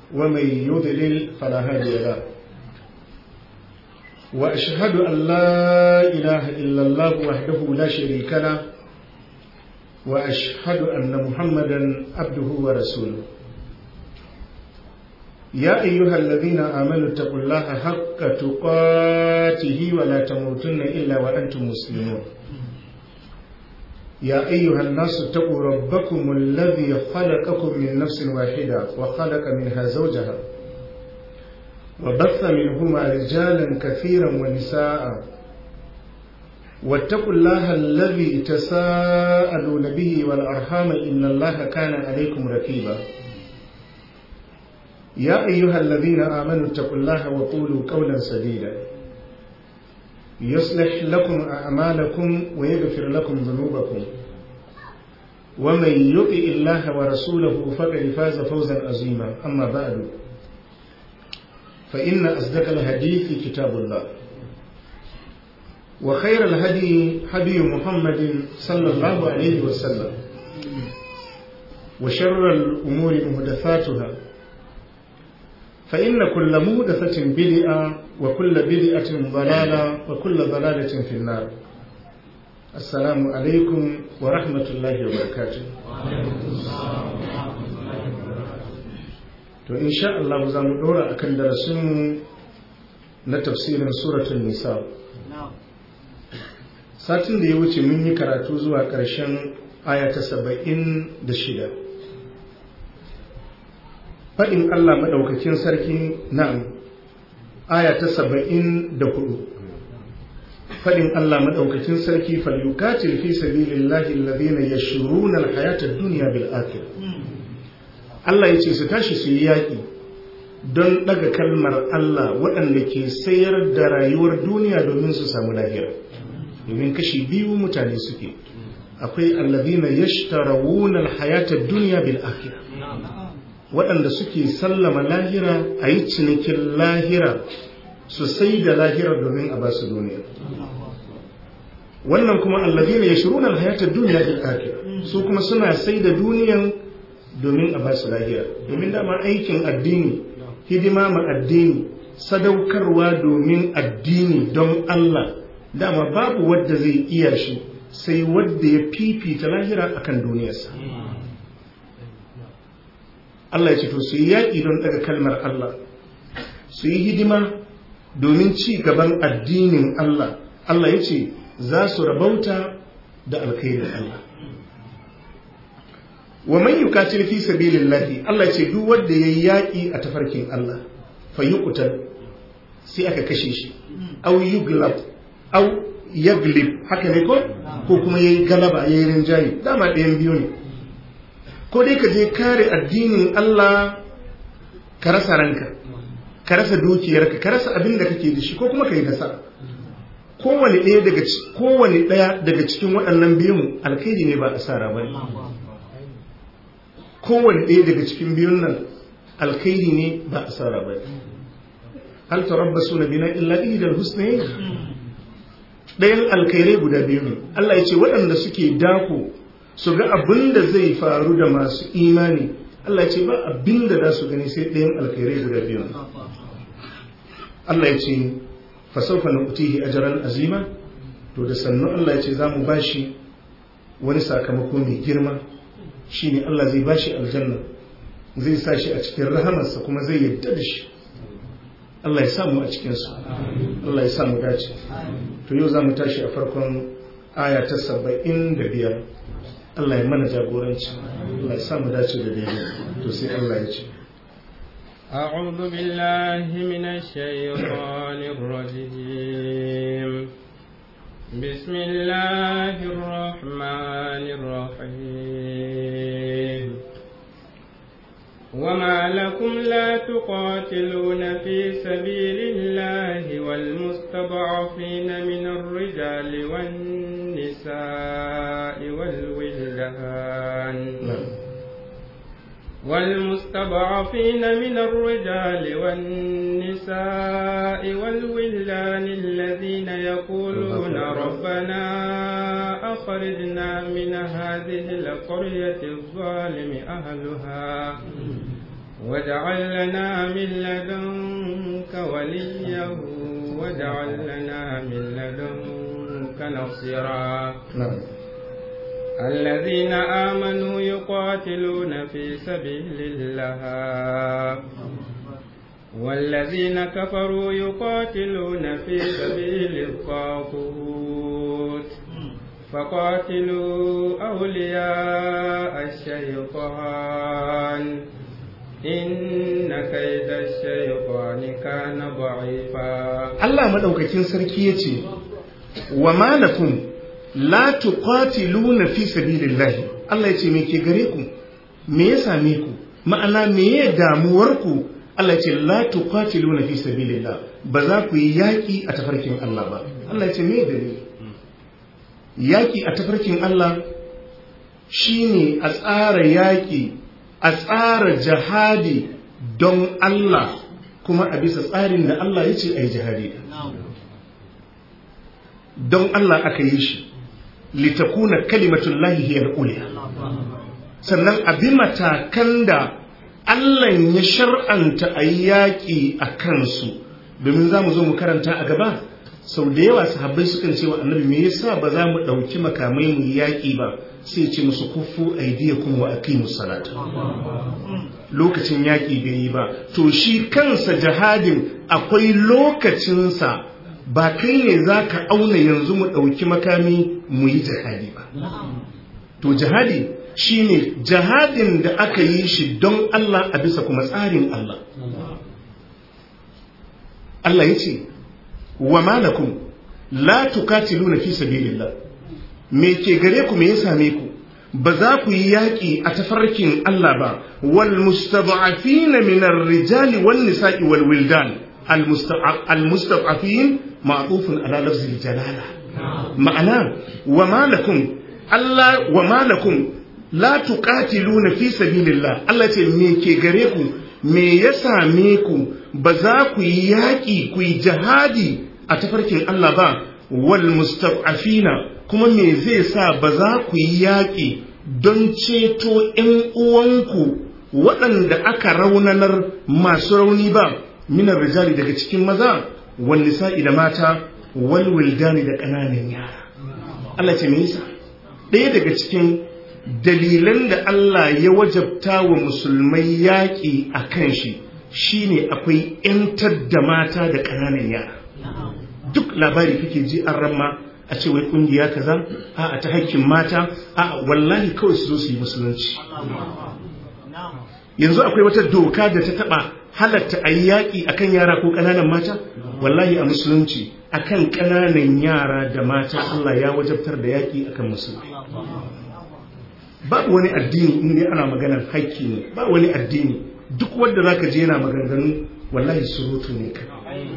ومن يضلل فلا هادي له وأشهد أن لا إله إلا الله وحده لا شريك له وأشهد أن محمدا عبده ورسوله يا أيها الذين آمنوا اتقوا الله حق تقاته ولا تموتن إلا وأنتم مسلمون يا أيها الناس اتقوا ربكم الذي خلقكم من نفس واحدة وخلق منها زوجها وبث منهما رجالا كثيرا ونساء واتقوا الله الذي تساءلون به والأرحام إن الله كان عليكم رقيبا يا أيها الذين آمنوا اتقوا الله وقولوا قولا سديدا يصلح لكم أعمالكم ويغفر لكم ذنوبكم ومن يطع الله ورسوله فقد فاز فوزا عظيما أما بعد فإن أصدق الحديث كتاب الله وخير الهدي هدي محمد صلى الله عليه وسلم وشر الأمور محدثاتها فإن كل مودثة بدعة وكل بدعة ضلالة وكل ضلالة في النار السلام عليكم ورحمة الله وبركاته to insha Allah za mu dora akan darasinmu na tafsirin suratul nisa satin da ya wuce mun yi karatu zuwa ƙarshen aya ta saba'in da shida faɗin Allah maɗaukakin sarki na'am aya ta saba'in da hudu faɗin Allah maɗaukakin sarki falyukatil fi sabilillahi alladhina yashruna alhayata ad-dunya bil akhirah Allah yace su tashi su yi yaƙi don ɗaga kalmar Allah waɗanda ke sayar da rayuwar duniya domin su samu lahira domin kashi biyu mutane suke akwai alladhina yashtarawuna alhayata ad-dunya bil akhirah waɗanda suke sallama lahira a yi cinikin lahira su sai da lahira domin a ba su duniya wannan kuma allazi ne ya shiru na hayatar duniya da ake su kuma suna sai da duniyan domin a ba su lahira domin dama aikin addini hidima ma addini sadaukarwa domin addini don Allah dama babu wadda zai iya shi sai wadda ya fifita lahira akan duniyarsa Allah ya ce to su yi yaƙi don daga kalmar Allah su yi hidima domin ci gaban addinin Allah Allah ya ce za su rabauta da alkhairin Allah wa man yukatil fi sabilillahi Allah ya ce duk wanda yayi yaƙi a tafarkin Allah fa yuqtal sai aka kashe shi aw yuglab aw yaglib haka ne ko ko kuma yayi galaba yayi rinjaye dama ɗayan biyu ne ko dai ka je kare addinin Allah ka rasa ranka ka rasa dukiyarka ka rasa abin da kake da shi ko kuma ka yi nasara kowane ɗaya daga kowane ɗaya daga cikin waɗannan biyun alkhairi ne ba asara ba kowane ɗaya daga cikin biyun nan alkhairi ne ba asara ba hal tarabbasu na bina illa ihdal husnayn ɗayan alkhairai guda biyu ne Allah ya ce waɗanda suke dako su ga abin da zai faru da masu imani Allah ce ba abin da za su gani sai ɗayan alkhairai guda biyu Allah ya ce fasaufa na utihi ajaran azima to da sannu Allah ya ce za mu bashi wani sakamako mai girma shine Allah zai bashi aljanna zai sa shi a cikin rahamarsa kuma zai yadda da shi Allah ya samu a cikinsu Allah ya samu dace to yau za mu tashi a farkon aya ta saba'in da biyar Allah ya mana jagoranci Allah ya samu dace da daidai to sai Allah ya ce أعوذ بالله من الشيطان الرجيم بسم الله الرحمن الرحيم وما لكم لا تقاتلون في سبيل الله والمستضعفين من الرجال والنساء والولدان والمستضعفين من الرجال والنساء والولدان الذين يقولون ربنا أخرجنا من هذه القرية الظالم أهلها واجعل لنا من لدنك وليا واجعل لنا من لدنك نصيرا نعم الذين آمنوا يقاتلون في سبيل الله والذين كفروا يقاتلون في سبيل الطاغوت فقاتلوا أولياء الشيطان إن كيد الشيطان كان ضعيفا Allah madaukakin sarki yace wa malakum la tuqatiluna fi sabilillahi Allah yace me ke gare ku me ya same ku ma'ana me ya damuwar ku Allah yace la tuqatiluna fi sabilillah ba za ku yi yaki a tafarkin Allah ba Allah yace me dalili yaki a tafarkin Allah shine a tsara yaki a tsara jihadi don Allah kuma a bisa tsarin da Allah ya ce a yi jihadi don Allah aka yi shi litakuna kalimatun lahi hiyar uliya sannan a bi matakan da Allah ya shar'anta a yi yaƙi a kansu domin za mu zo mu karanta a gaba sau da yawa sahabbai sukan ce wa annabi me yasa ba za mu ɗauki makamai mu yi yaƙi ba sai ce musu kufu aidiyakum wa aqimus salata lokacin yaƙi bai yi ba to shi kansa jihadin akwai lokacinsa ba kai ne za ka auna yanzu mu ɗauki makami mu yi jihadi ba to jihadi shine jihadin da aka yi shi don Allah a bisa kuma tsarin Allah Allah ya ce wa malakum la tukatiluna fi sabilillah me ke gare ku me ya same ku ba za ku yi yaƙi a tafarkin Allah ba wal mustad'afin min ar-rijal wan nisa'i wal wildan al mustad'afin ma'tufun ala lafzi jalala ma'ana wa malakum Allah wa malakum la tuqatiluna fi sabilillah Allah ce me ke gare ku me ya same ku ba za ku yi yaƙi ku yi jihadi a tafarkin Allah ba wal mustad'afina kuma me zai sa ba za ku yi yaƙi don ceto ‘yan uwanku waɗanda aka raunanar masu rauni ba minar rijali daga cikin maza wani sa'i da mata walwildani da ƙananan yara Allah ce me yasa ɗaya daga cikin dalilan da Allah ya wajabta wa musulmai yaƙi a kan shi shine akwai ‘yantar da mata da ƙananan yara duk labari kake ji an ramma a ce wai kungiya kaza a ta haƙƙin mata a wallahi kawai su zo su yi musulunci yanzu akwai wata doka da ta taɓa halatta a yi yaƙi a kan yara ko ƙananan mata wallahi a musulunci a kan ƙananan yara da mata Allah ya wajabtar da yaƙi a kan musulmi babu wani addini in dai ana maganar haƙƙi ne ba wani addini duk wanda zaka je yana maganganu wallahi surutu ne kawai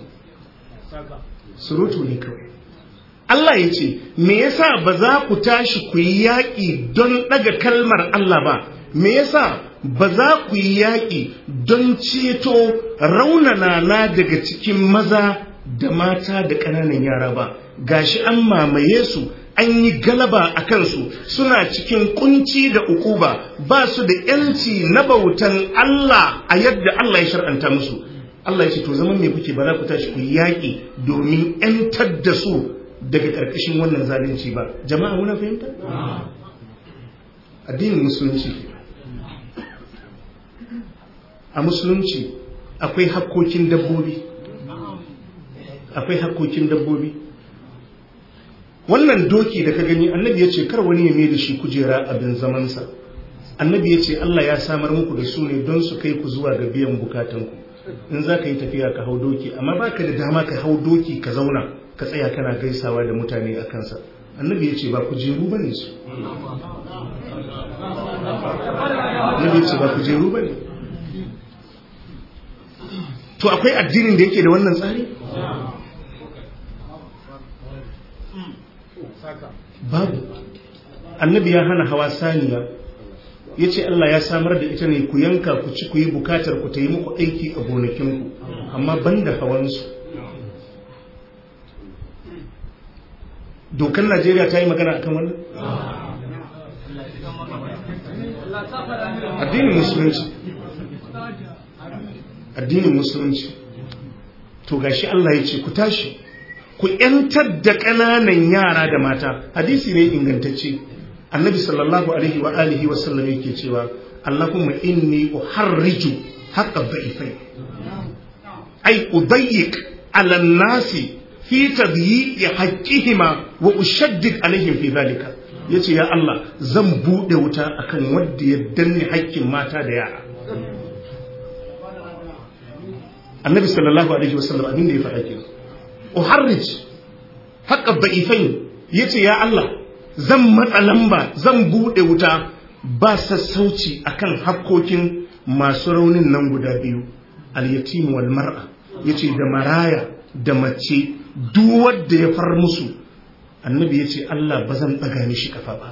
surutu ne kawai Allah ya ce, Me yasa ba za ku tashi ku yi yaƙi don ɗaga kalmar Allah ba, me yasa ba za ku yi yaƙi don ceto raunana na daga cikin maza da mata da ƙananan yara ba, gashi an mamaye su an yi galaba a kansu suna cikin kunci da ukuba ba su da ‘yanci na bautan Allah a yadda Allah ya shar'anta musu. Allah ya ce, To zaman me kuke ba za ku tashi ku yi yaƙi domin ‘yantar da su daga ƙarƙashin wannan zalunci ba jama'a muna fahimta addinin musulunci a musulunci akwai hakkokin dabbobi akwai hakkokin dabbobi wannan doki da ka gani annabi ya ce kar wani ya mai da shi kujera abin zamansa annabi ya ce Allah ya samar muku da su ne don su kai ku zuwa ga biyan bukatanku in za ka yi tafiya ka hau doki amma baka da dama ka hau doki ka zauna ka tsaya kana gaisawa da mutane a kansa annabi ya ce ba kujeru ba ne su annabi ya ce ba kujeru ba ne to akwai addinin da yake da wannan tsari babu annabi ya hana hawa saniya ya ce Allah ya samar da ita ne ku yanka ku ci ku yi bukatar ku ta yi muku aiki a gonakinku amma ban da hawansu dokan najeriya ta yi magana akan wannan addinin musulunci addinin musulunci to gashi Allah ya ce ku tashi ku ‘yantar da ƙananan yara da mata hadisi ne ingantacce annabi sallallahu alaihi wa alihi wa sallam yake cewa Allahumma inni uharriju haqqa dha'ifai ay udayyiq ala nasi fi tadyiqi haqqihima wa ushaddid alaihim fi dhalika yace ya Allah zan bude wuta akan wanda ya danne haƙƙin mata da yara annabi sallallahu alaihi wasallam abin da ya faɗa kenan uharrij haqqa da'ifain yace ya Allah zan matsa lamba zan bude wuta ba sassauci akan hakkokin masu raunin nan guda biyu al-yatim wal mar'a yace da maraya da mace duk wanda ya far musu annabi yace Allah ba zan daga mishi kafa ba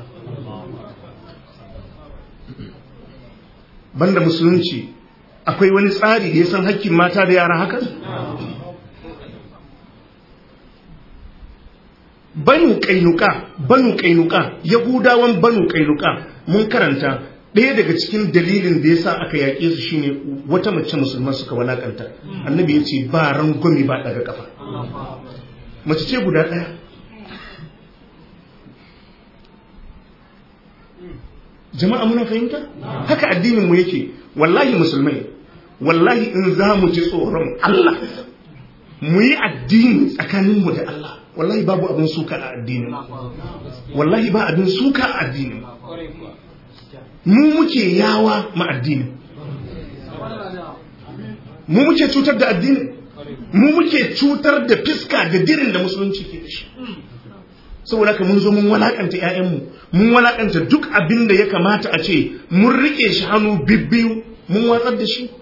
banda musulunci akwai wani tsari da ya san hakkin mata da yara haka banu kainuka banu kainuka yahudawan banu kainuka mun karanta ɗaya daga cikin dalilin da yasa aka yaƙe su shine wata mace musulma suka walakanta annabi ya ce ba rangwami ba daga kafa mace ce guda ɗaya jama'a muna fahimta haka addinin mu yake wallahi musulmai wallahi in za mu ji tsoron Allah mu yi addini tsakaninmu da Allah wallahi babu abin suka a addinin wallahi ba abin suka a addinin mu muke yawa ma addinin mu muke cutar da addinin mu muke cutar da fiska da dirin da musulunci ke da shi saboda ka mun zo mun walakanta ƴaƴanmu mun walakanta duk abin da ya kamata a ce mun rike shi hannu bibbiyu mun watsar da shi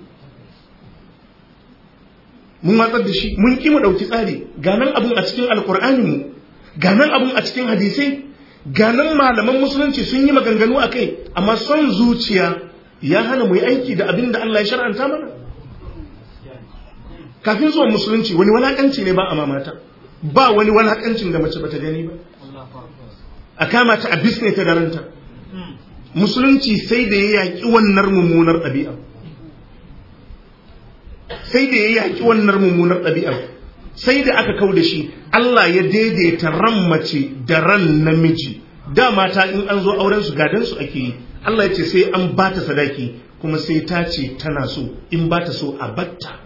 mun watsar da shi mun ki mu dauki tsari ganan abun a cikin alkur'ani mu ganan abun a cikin hadisai ganan malaman musulunci sun yi maganganu a kai amma son zuciya ya hana mu yi aiki da abin da Allah ya shar'anta mana kafin zuwan musulunci wani walakanci ne ba a mamata ba wani walakancin da mace bata gani ba a kama ta a bisne ta daranta musulunci sai da ya yaƙi wannan mummunar ɗabi'a sai da ya yaƙi wannan mummunar ɗabi'a sai da aka kau da shi Allah ya daidaita ran mace da ran namiji da mata in an zo auren su gadan su ake yi Allah ya ce sai an ba ta sadaki kuma sai ta ce tana so in ba ta so a batta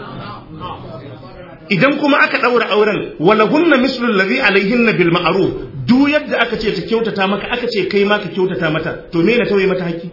idan kuma aka ɗaura auren walahunna mislul ladhi alaihinna bil ma'ruf duk yadda aka ce ta kyautata maka aka ce kai ma ka kyautata mata to me na tauye mata haƙi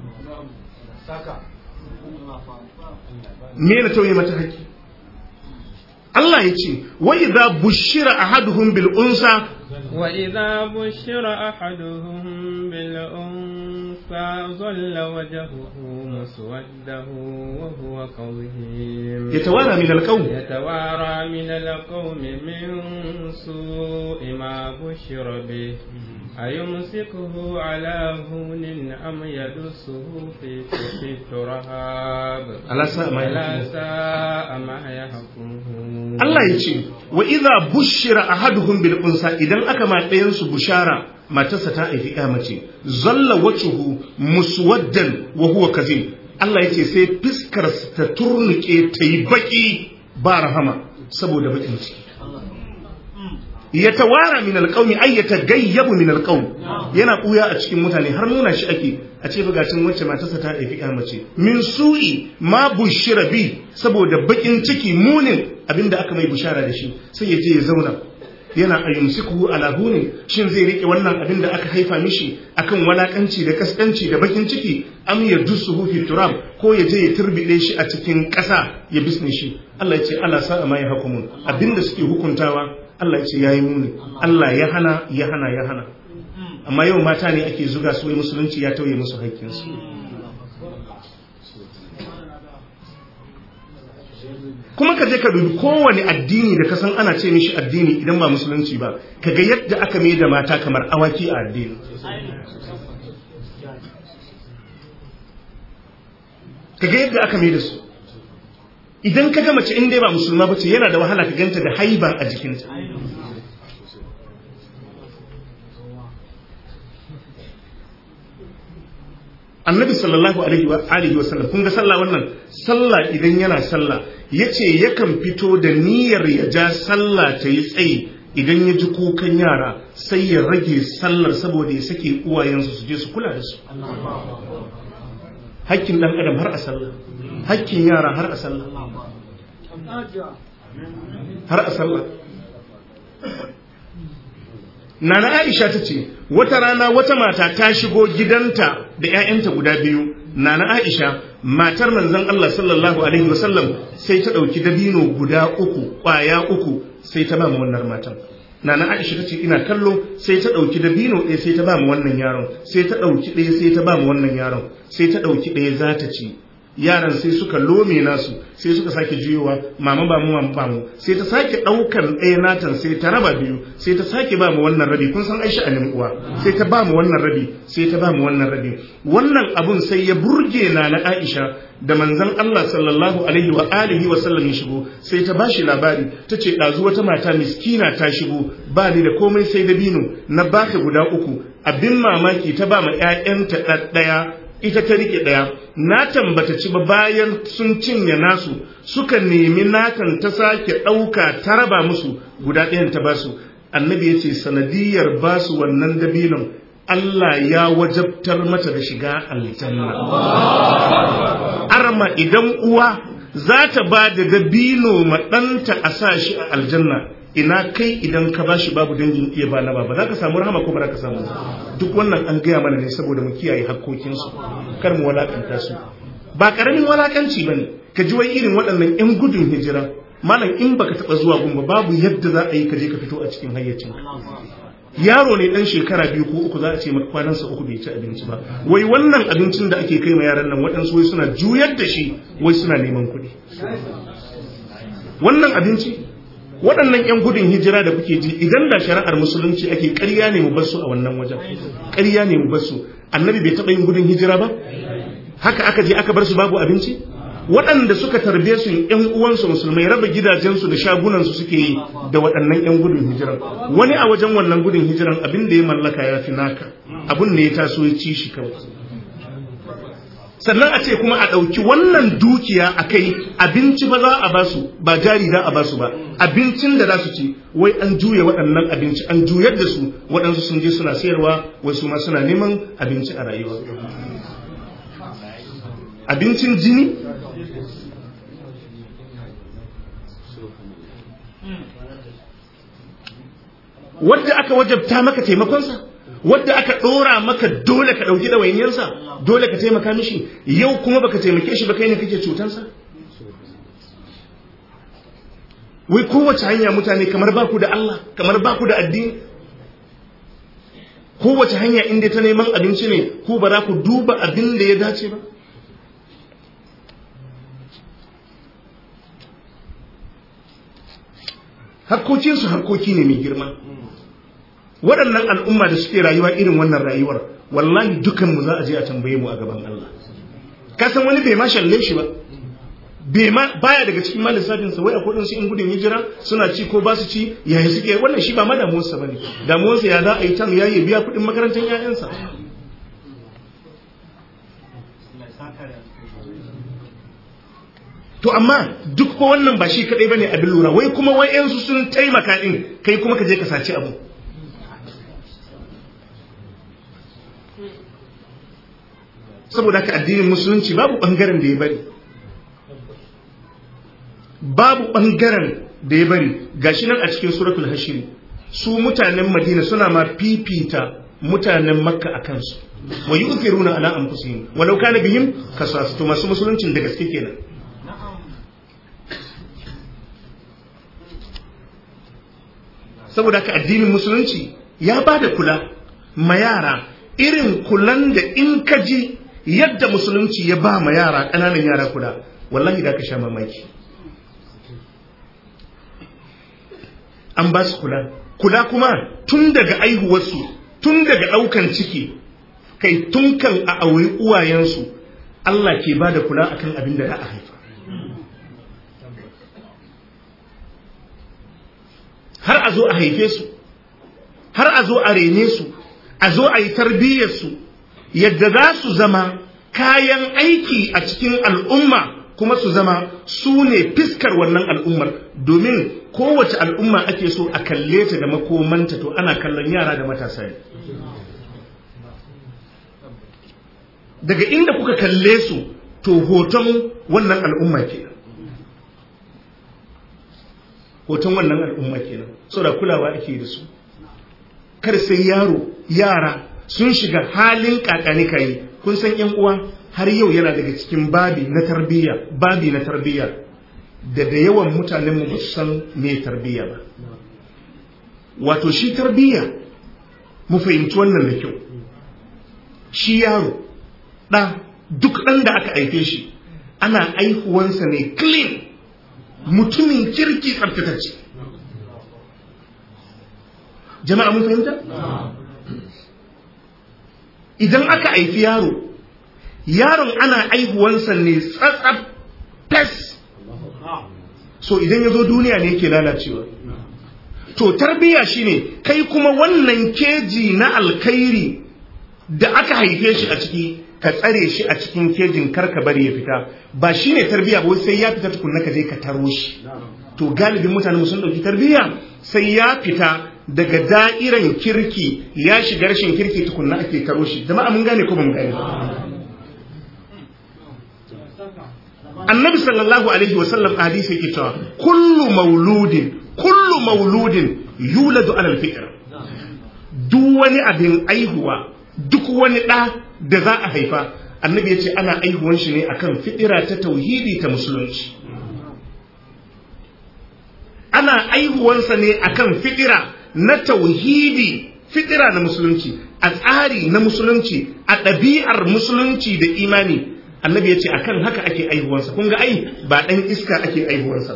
me na tauye mata haƙi Allah ya ce wa idza bushira ahaduhum bil unsa wa idza bushira ahaduhum bil unsa zalla wajhuhu muswaddahu wa huwa kadhim yatawara min al qawm يتوارى من القوم من سوء ما بشر به أيمسكه على هون أم يدسه في في التراب ala sa ma ألا yahkum. ساء ما يحكمون Allah ya ce wa idza bushira ahaduhum bil unsa idan aka ma ɗayan su bushara matarsa ta haifi ya mace zalla wajhuhu muswaddan wa huwa kazim Allah ya ce sai fiskar ta turnuke ta yi baki ba rahama saboda bakin ciki ya tawara min alqawmi ay yatagayyabu min alqawm yana buya a cikin mutane har nuna shi ake a ce bugacin wacce matarsa ta haifi ya mace min su'i ma bushira bi saboda bakin ciki munin abinda aka mai bushara da shi sai ya je ya zauna yana ayyumsiku ala hunin shin zai rike wannan abin da aka haifa mishi akan walakanci da kaskanci da bakin ciki am ya dusuhu fi turab ko ya je ya turbide shi a cikin ƙasa ya bisne shi Allah ya ce Allah sa'a ma ya hukumun abinda suke hukuntawa Allah ya ce yayi muni Allah ya hana ya hana ya hana amma yau mata ne ake zuga su wai musulunci ya tauye musu haƙƙinsu kuma ka je ka dubi kowane addini da ka san ana ce mishi addini idan ba musulunci ba ka ga yadda aka mai da mata kamar awaki a addini ka ga yadda aka mai da su idan ka ga mace in dai ba musulma ba ce yana da wahala ka ganta da haiba a jikinta annabi sallallahu alaihi wa alihi wa sallam kun ga sallah wannan sallah idan yana sallah yace yakan fito da niyyar ya ja sallah ta yi tsayi idan ya ji kukan yara sai ya rage sallar saboda ya sake uwayensu su je su kula da su hakkin dan adam har a sallah hakkin yara har a sallah har a sallah Nana Aisha ta ce, wata rana wata mata ta shigo gidanta da ‘ya'yanta guda biyu, Nana Aisha, matar manzon Allah sallallahu Alaihi wasallam sai ta ɗauki dabino guda uku, ƙwaya uku, sai ta ba mu wannan matan. Nana Aisha ta ce, ina kallo sai ta ɗauki dabino ɗaya sai ta ba mu wannan yaron, sai ta ɗauki ɗaya sai ta ba mu wannan yaron, sai ta ɗauki ɗaya za ta ci. yaran sai suka lome nasu sai suka sake juyowa mama ba mu mama ba mu sai ta sake daukan ɗaya natan sai ta raba biyu sai ta sake ba mu wannan rabi kun san Aisha anin uwa sai ta ba mu wannan rabi sai ta ba mu wannan rabi wannan abun sai ya burge na na Aisha da manzon Allah sallallahu alaihi wa alihi wa sallam ya shigo sai ta bashi labari ta ce ɗazu wata mata miskina ta shigo ba ni da komai sai dabino na baka guda uku abin mamaki ta ba ma ƴaƴanta ɗaya ita ta rike ɗaya na tambata ci ba bayan sun cinye nasu suka nemi nakan ta sake ɗauka ta raba musu guda ɗayan ta basu annabi ya ce sanadiyar basu wannan dabinon Allah ya wajabtar mata da shiga aljanna arma idan uwa za ta ba da dabino ma ɗanta a sa shi a aljanna ina kai idan ka bashi babu dangin iya ba na ba za ka samu rahama ko ba za ka samu duk wannan an gaya mana ne saboda mu kiyaye hakkokinsu kar mu walakanta su ba karamin walakanci bane ka ji wai irin waɗannan yan gudun hijira malam in baka taɓa zuwa gumba babu yadda za a yi ka je ka fito a cikin hayyacin yaro ne dan shekara biyu ko uku za a ce maka kwanansa uku bai ci abinci ba wai wannan abincin da ake kai ma yaran nan waɗansu wai suna juyar da shi wai suna neman kuɗi wannan abinci waɗannan 'yan gudun hijira da kuke ji idan da shari'ar musulunci ake ƙarya ne mu basu a wannan wajen ƙarya ne mu basu annabi bai taɓa yin gudun hijira ba haka aka je aka bar su babu abinci waɗanda suka tarbe su 'yan uwansu musulmai raba gidajensu da shagunansu suke yi da waɗannan 'yan gudun hijiran wani a wajen wannan gudun hijiran abin da ya mallaka ya fi naka abin da ya taso ya ci shi kawai sannan a ce kuma a ɗauki wannan dukiya a kai abinci ba za a basu ba jari za a basu ba abincin da za su ci wai an juya waɗannan abinci an juyar da su waɗansu sun je suna sayarwa wasu ma suna neman abinci a rayuwa abincin jini wadda aka wajabta maka taimakonsa wadda aka ɗora maka dole ka ɗauki ɗawainiyarsa dole ka taimaka mishi yau kuma baka taimake shi ba kai ne kake cutansa wai kowace hanya mutane kamar baku da Allah kamar baku da addini kowace hanya inda ta neman abinci ne ku ba za ku duba abin da ya dace ba hakkokinsu hakkoki ne mai girma waɗannan al'umma da suke rayuwa irin wannan rayuwar wallahi dukanmu za a je a tambaye mu a gaban Allah kasan wani bai ma shalle shi ba bai ma baya daga cikin ma lissafin sa wai a kudin su in gudun hijira suna ci ko ba su ci yayi suke wannan shi ba ma damuwarsa bane damuwarsa ya za a yi tan yayi biya kudin makarantar ƴaƴansa to amma duk ko wannan ba shi kadai bane abin lura wai kuma wai yansu sun taimaka din kai kuma ka je ka saci abu saboda haka addinin musulunci babu bangaren da ya bari babu bangaren da ya bari gashi nan a cikin suratul hashiri su mutanen madina suna ma fifita mutanen makka a kansu wa yu'thiruna ala anfusihim walau kana bihim kasas to masu musuluncin da gaske kenan saboda haka addinin musulunci ya ba da kula ma yara irin kulan da in ka ji yadda musulunci ya ba ma yara ƙananan yara kula wallahi da ka sha mamaki an ba su kula kula kuma tun daga aihuwarsu tun daga ɗaukan ciki kai tun kan a auri uwayensu Allah ke ba da kula akan abin da za a haifa har a zo a haife su har a zo a rene su a zo a yi tarbiyyarsu yadda za su zama kayan aiki a cikin al'umma kuma su zama su ne fiskar wannan al'ummar domin kowace al'umma ake so a kalle ta da makomanta to ana kallon yara da matasa ne daga inda kuka kalle su to hoton wannan al'umma kenan hoton wannan al'umma kenan saboda kulawa ake da su kar sai yaro yara sun shiga halin kakani kai kun san yan uwa har yau yana daga cikin babi na tarbiyya babi na tarbiyya da da yawan mutanen mu ba su san me tarbiyya ba wato shi tarbiyya mu fahimci wannan da kyau shi yaro ɗa duk ɗan da aka haife shi ana aihuwansa ne clean mutumin kirki tsaftatacce jama'a mun fahimta idan aka haifi yaro yaron ana aihuwansa ne tsatsaf fes so idan ya zo duniya ne yake lalacewa to tarbiyya shine kai kuma wannan keji na alkhairi da aka haife shi a ciki ka tsare shi a cikin kejin karka bari ya fita ba shine tarbiyya ba sai ya fita tukunna ka je ka taro shi to galibin mutane sun dauki tarbiyya sai ya fita daga da'iran kirki ya shiga rashin kirki tukunna ake taro shi jama'a mun gane ko ba mun gane annabi sallallahu alaihi wasallam a hadisi yake cewa kullu mauludin kullu mauludin yuladu alal fitra duk wani abin aihuwa duk wani ɗa da za a haifa annabi ya ce ana aihuwan shi ne akan fitira ta tauhidi ta musulunci ana aihuwansa ne akan fitira na tauhidi fitira na musulunci a tsari na musulunci a ɗabi'ar musulunci da imani annabi ya ce akan haka ake aihuwansa kun ga ai ba ɗan iska ake aihuwansa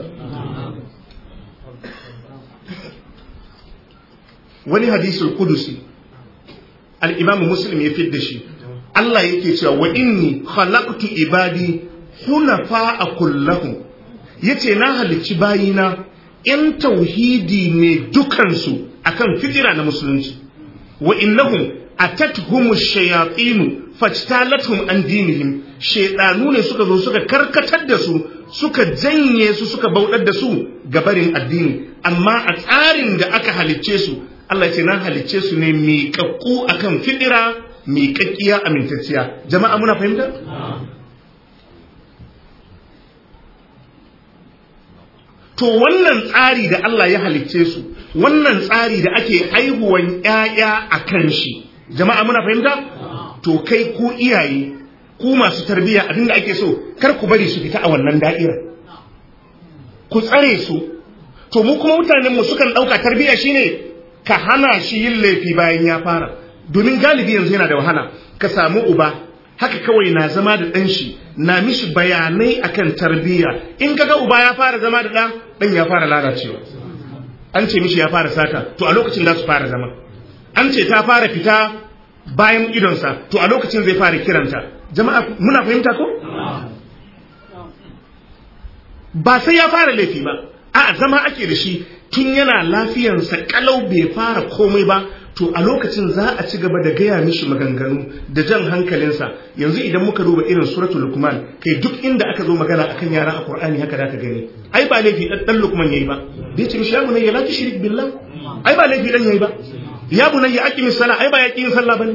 wani hadisul kudusi al-imam muslim ya fidda shi Allah yake cewa wa inni khalaqtu ibadi hunafa kullahum yace na halicci bayina in tauhidi ne dukansu akan fitira na musulunci wa innahum atatuhum shayatin fajtalathum an dinihim shaydanu ne suka zo suka karkatar da su suka janye su suka bauɗar da su gabarin addini amma a tsarin da aka halicce su Allah ce na halicce su ne miƙaƙƙu akan fidira miƙaƙƙiya amintacciya jama'a muna fahimta to wannan tsari da Allah ya halicce su wannan tsari da ake aihuwan ƴaƴa a kan shi jama'a muna fahimta to kai ku iyaye ku masu tarbiyya abinda ake so kar ku bari su fita a wannan da'ira ku tsare su to mu kuma mutanen mu sukan ɗauka tarbiyya shine ka hana shi yin laifi bayan ya fara domin galibi yanzu yana da wahala ka samu uba haka kawai na zama da ɗan shi na mishi bayanai akan tarbiyya in kaga uba ya fara zama da ɗan ɗan ya fara lalacewa an ce mishi ya fara sata to a lokacin za su fara zama an ce ta fara fita bayan idonsa to a lokacin zai fara kiranta jama'a muna fahimta ko ba sai ya fara laifi ba a zama ake da shi tun yana lafiyansa kalau bai fara komai ba to a lokacin za a ci gaba da gaya mishi maganganu da jan hankalinsa yanzu idan muka duba irin suratul lukman kai duk inda aka zo magana akan yara a qur'ani haka da ka gani ai ba laifi dan dan lukman yayi ba bai ce mishi ya bunayya la tushrik billah ai ba laifi dan yayi ba ya bunayya aqimi sala ai ba ya kin sallah bane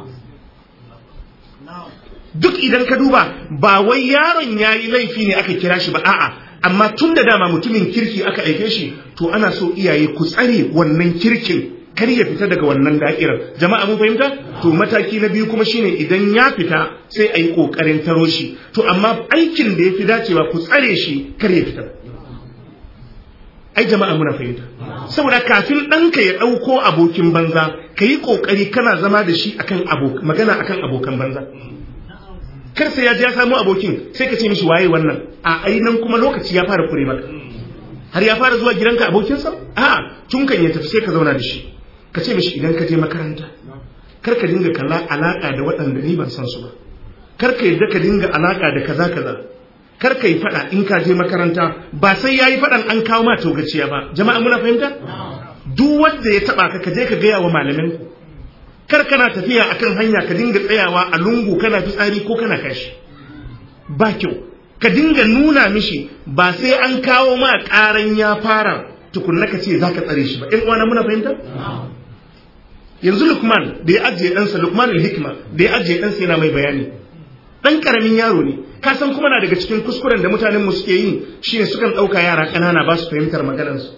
duk idan ka duba ba wai yaron yayi laifi ne aka kira shi ba a'a amma tun da dama mutumin kirki aka aike shi to ana so iyaye ku tsare wannan kirkin kar ya fita daga wannan da'irar jama'a mun fahimta to mataki na biyu kuma shine idan ya fita sai a yi kokarin taro shi to amma aikin da ya fi dacewa ku tsare shi kar ya fita ai jama'a muna fahimta saboda kafin ɗanka ya ɗauko abokin banza ka yi ƙoƙari kana zama da shi akan magana akan abokan banza kar sai ya ji ya samu abokin sai ka ce mishi waye wannan a ainan kuma lokaci ya fara kure maka har ya fara zuwa gidanka abokinsa a tun kan ya tafi sai ka zauna da shi ka ce mishi idan ka je makaranta kar ka dinga kalla alaka da waɗanda ni ban san su ba kar ka yadda ka dinga alaka da kaza kaza kar ka yi faɗa in ka je makaranta ba sai ya yi faɗan an kawo ma togaciya ba jama'a muna fahimta duk wanda ya taɓa ka ka je ka gaya wa malamin kar kana tafiya akan hanya ka dinga tsayawa a lungu kana fitsari ko kana kashi ba kyau ka dinga nuna mishi ba sai an kawo ma karan ya fara tukunna ka ce zaka tsare shi ba in uwana muna fahimta yanzu lukman da ya ajiye ɗansa lukman hikima da ya ajiye ɗansa yana mai bayani ɗan ƙaramin yaro ne ka san kuma na daga cikin kuskuren da mutanen mu suke yi shine sukan ɗauka yara ƙanana ba su fahimtar maganarsu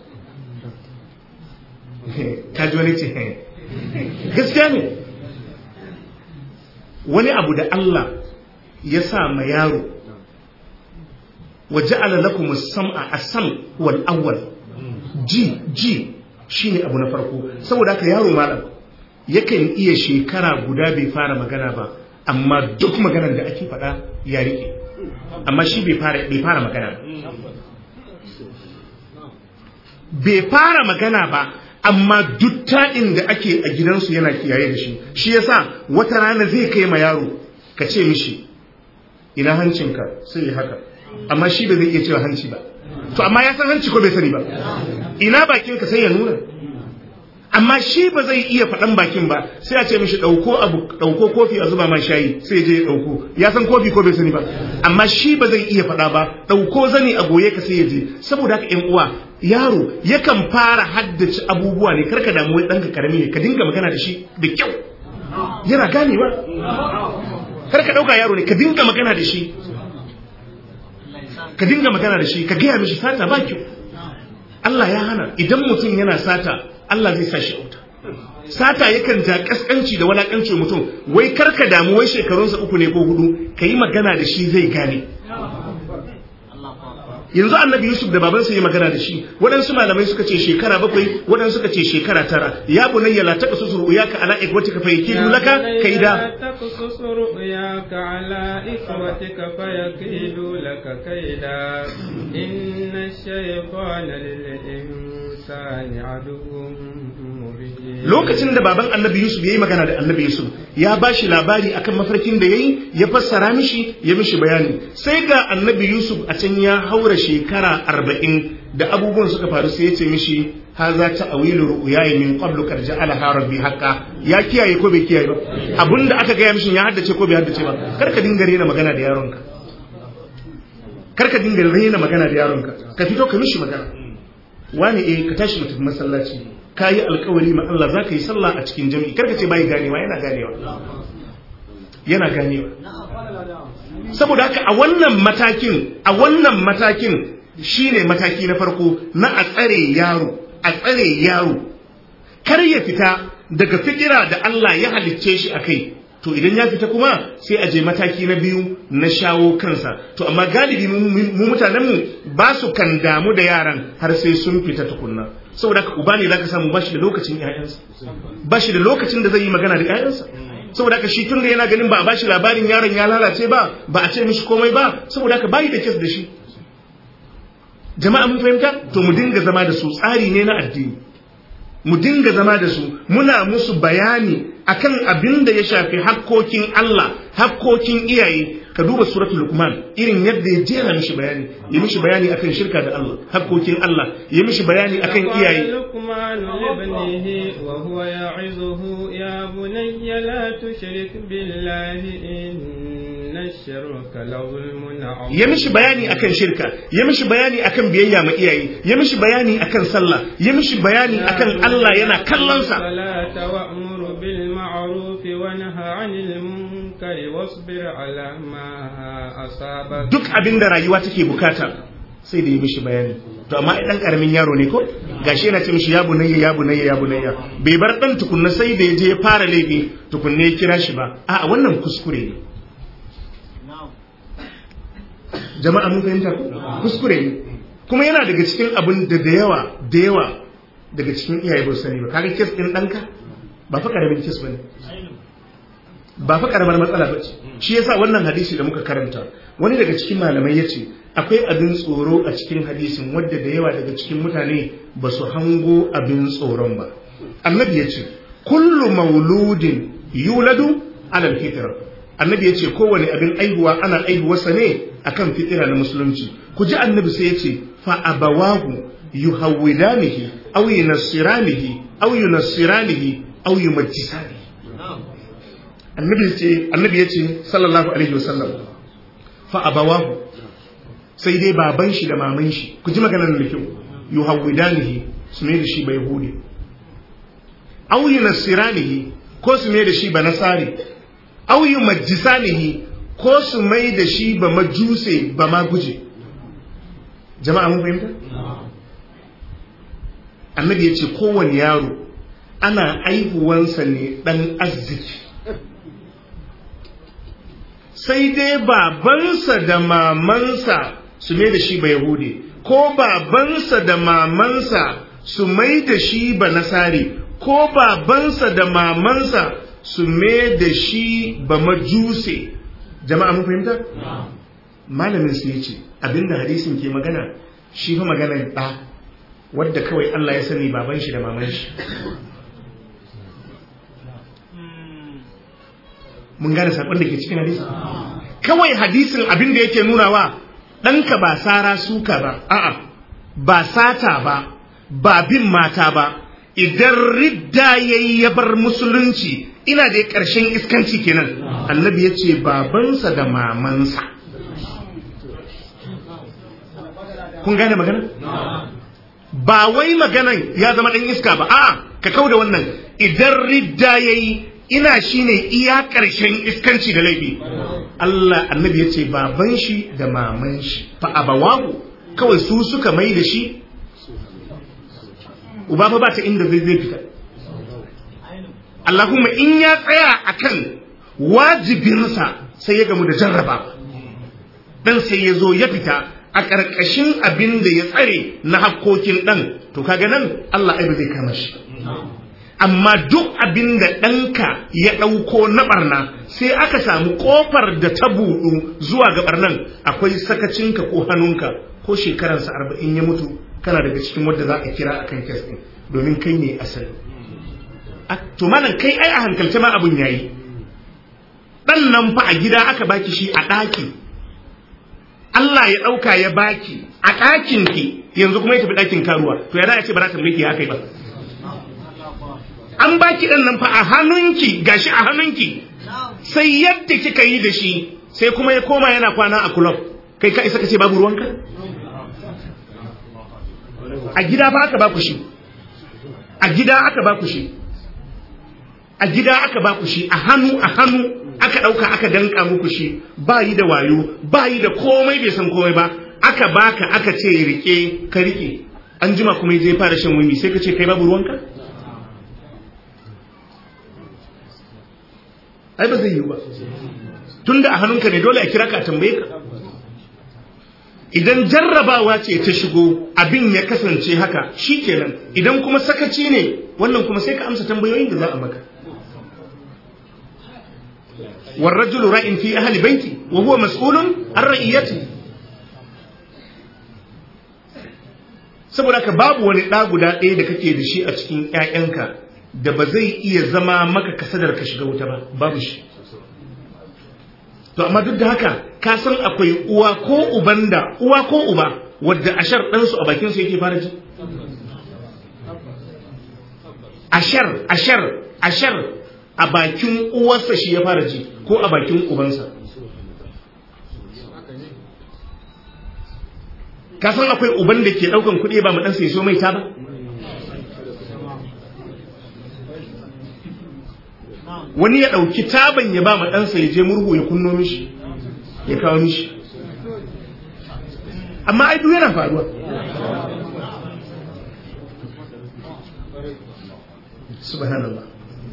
ka ji wani ce gaskiya ne wani abu da Allah ya sa ma yaro wa ja'ala lakum as-sam'a as-sam wal awwal ji ji shine abu na farko saboda haka yaro malam yakan iya shekara guda bai fara magana ba amma duk maganar da ake faɗa ya rike amma shi bai fara bai fara magana bai fara magana ba amma duk ta'in da ake a gidansu yana kiyaye da shi shi yasa wata rana zai kai ma yaro ka ce mishi ina hancinka sai ya haka amma shi ba zai iya cewa hanci ba to amma ya san hanci ko bai sani ba ina bakinka sai ya nuna amma shi ba zai iya faɗan bakin ba sai a ce mishi ɗauko abu ɗauko kofi a zuba ma shayi sai je ya ɗauko ya san kofi ko bai sani ba amma shi ba zai iya faɗa ba ɗauko zani a goye ka sai ya je saboda haka ƴan uwa yaro yakan fara haddace abubuwa ne karka damu wai ɗanka karami ne ka dinga magana da shi da kyau yana ganewa karka ɗauka yaro ne ka dinga magana da shi ka dinga magana da shi ka gaya mishi sata ba kyau Allah ya hana idan mutum yana sata Allah zai sa shi auta sata yakan ja kaskanci da walakanci mutum wai karka damu wai shekarunsa uku ne ko hudu ka yi magana da shi zai gane yanzu annabi yusuf da babansa yi magana da shi waɗansu malamai suka ce shekara bakwai waɗansu suka ce shekara tara ya bunayya la taqsus ru'yaka ala ikwatika fa yakidu laka kaida تقصص رؤياك على إخوتك فيكيدوا لك كيدا إن الشيطان للإنسان عدو مبين lokacin da baban annabi yusuf ya yi magana da annabi yusuf ya ba shi labari akan mafarkin da ya yi ya fassara mishi ya mishi bayani sai ga annabi yusuf a can ya haura shekara arba'in da abubuwan suka faru sai ya ce mishi haza ta awilu ru'yayi min qablu kad ja'alaha rabbi haqqa ya kiyaye ko bai kiyaye ba abinda aka gaya mishi ya haddace ko bai haddace ba kar ka dinga rena magana da yaronka kar ka dinga rena magana da yaronka ka fito ka mishi magana wani eh ka tashi mu tafi masallaci ka yi alkawari ma Allah za ka yi sallah a cikin jami'i karka ce bai ganewa yana ganewa yana ganewa saboda haka a wannan matakin a wannan matakin shine mataki na farko na a tsare yaro a tsare yaro kar ya fita daga fikira da Allah ya halicce shi a kai to idan ya fita kuma sai a je mataki na biyu na shawo kansa to amma galibi mu mutanenmu ba su kan damu da yaran har sai sun fita tukunna saboda haka uba ne zaka samu bashi da lokacin ƴaƴansa bashi da lokacin da zai yi magana da ƴaƴansa saboda haka shi tunda yana ganin ba a bashi labarin yaron ya lalace ba ba a ce mishi komai ba saboda haka bayi da kes da shi jama'a mun fahimta to mu dinga zama da su tsari ne na addini mu dinga zama da su muna musu bayani akan abin da ya shafi hakkokin Allah hakkokin iyaye ka duba suratul luqman irin yadda ya jera mishi bayani ya mishi bayani akan shirka da Allah hakkokin Allah ya mishi bayani akan iyaye لقمان لابنه وهو يعظه يا بني لا تشرك بالله إن الشرك لظلم عظيم ya mishi bayani akan shirka ya mishi bayani akan biyayya ma iyaye ya mishi bayani akan sallah ya mishi bayani akan Allah yana kallonsa الصلاة وأمر بالمعروف ونهى عن المنكر واصبر على ما أصابك duk abin da rayuwa take bukata sai da yi mishi bayani to amma dan karamin yaro ne ko gashi yana ce mishi ya bunayya ya bunayya ya bunayya bai bar dan tukunna sai da ya je ya fara laifi tukunna ya kira shi ba a wannan kuskure ne jama'a mun fahimta ko kuskure ne kuma yana daga cikin abin da da yawa da yawa daga cikin iyaye ba su sani ba kaga kes din danka ba fa karamin kes bane ba fa karamar matsala ba ce shi yasa wannan hadisi da muka karanta wani daga cikin malamai ya ce akwai abin tsoro a cikin hadisin wadda da yawa daga cikin mutane ba su hango abin tsoron ba annabi ya ce kullu mauludin yuladu alal fitra annabi ya ce kowane abin aihuwa ana aihuwarsa ne akan fitira na musulunci ku ji annabi sai ya ce fa abawahu yuhawwidanihi aw yunassiranihi aw yunassiranihi aw yumajjisanihi annabi ce annabi ya ce sallallahu alaihi wasallam fa abawahu sai dai baban shi da maman shi ku ji maganar da kyau yuhawwidanihi su ne da shi bai yahudi aw yunasiranihi ko su mai da shi ba nasari aw yumajjisanihi ko su mai da shi ba majuse ba ma guje jama'a mun fahimta annabi ya ce kowane yaro ana aihuwansa ne dan arziki sai dai babansa da mamansa su mai da shi ba yahudi ko babansa da mamansa su mai da shi ba nasari ko babansa da mamansa su mai da shi ba majuse jama'a mun fahimta malamin su yace abinda hadisin ke magana shi fa maganar ɗa wadda kawai Allah ya sani baban shi da maman shi mun gane sakon da ke cikin hadisin kawai hadisin abinda yake nunawa ɗanka ba sara suka ba a'a ba sata ba ba bin mata ba idan ridda yayi ya bar musulunci ina da ƙarshen iskanci kenan annabi ya ce babansa da mamansa kun gane magana ba wai maganan ya zama ɗan iska ba a'a ka kau da wannan idan ridda yayi ina shine iya ƙarshen iskanci da laifi Allah annabi ya ce baban shi da maman shi fa abawahu kawai su suka mai da shi uba fa ba ta inda zai zai fita Allahumma in ya tsaya akan wajibinsa sai ya gamu da jarraba dan sai ya zo ya fita a ƙarƙashin abin da ya tsare na hakkokin ɗan to kaga nan Allah ai ba zai kama shi amma duk abin da ɗanka ya ɗauko na ɓarna sai aka samu ƙofar da ta buɗu zuwa ga ɓarnan akwai sakacinka ko hannunka ko shekaransa arba'in ya mutu kana daga cikin wadda za a kira akan kes ɗin domin kai ne asali to malam kai ai a hankalce ma abun yayi ɗan nan fa a gida aka baki shi a ɗaki Allah ya ɗauka ya baki a ɗakin ki yanzu kuma ya tafi ɗakin karuwa to ya da ce ba za ta mulki haka ba an baki ɗan nan fa a hannunki gashi a hannunki sai yadda kika yi da shi sai kuma ya koma yana kwana a kulob kai ka isa ka ce babu ruwanka a gida ba aka baku shi a gida aka baku shi a gida aka baku shi a hannu a hannu aka ɗauka aka danka muku shi ba yi da wayo ba yi da komai bai san komai ba aka baka aka ce rike ka rike an jima kuma zai fara shan wumi sai ka ce kai babu ruwanka ai ba zai yi ba tunda a hannunka ne dole a kira ka tambaye ka idan jarrabawa ce ta shigo abin ya kasance haka shikenan idan kuma sakaci ne wannan kuma sai ka amsa tambayoyin da za a maka والرجل راء في أهل بيتي وهو مسؤول عن رئيته saboda ka babu wani ɗa guda ɗaya da kake da shi a cikin ‘ya'yanka da ba zai iya zama maka kasadar ka shiga wuta ba babu shi to amma duk da haka ka san akwai uwa ko uban da uwa ko uba wadda ashar ɗansu a bakinsu yake fara ji ashar ashar ashar a bakin uwarsa shi ya fara ji ko a bakin ubansa ka san akwai uban da ke daukan kuɗi ba mu ɗansa ya so mai ta ba wani ya ɗauki taban ya ba ma ɗansa ya je murhu ya kunno mishi ya kawo mishi amma ai duk yana faruwa subhanallah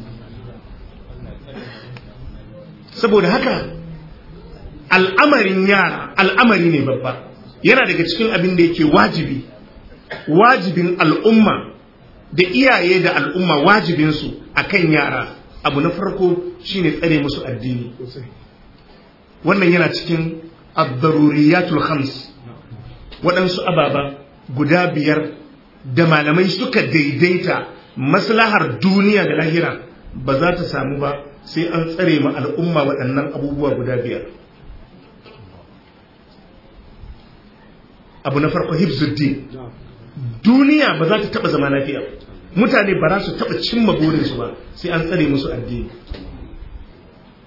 saboda haka al'amarin yara al'amari ne babba yana daga cikin abin da yake wajibi wajibin al'umma da iyaye da al'umma wajibinsu a kan yara abu na farko shine tsare musu addini wannan yana cikin abdaruriyatul khams waɗansu ababa guda biyar da malamai suka daidaita maslahar duniya da lahira ba za ta samu ba sai an tsare ma al'umma waɗannan abubuwa guda biyar abu na farko hibzuddin duniya ba za ta taɓa zama lafiya mutane ba za su taɓa cimma burinsu ba sai an tsare musu addini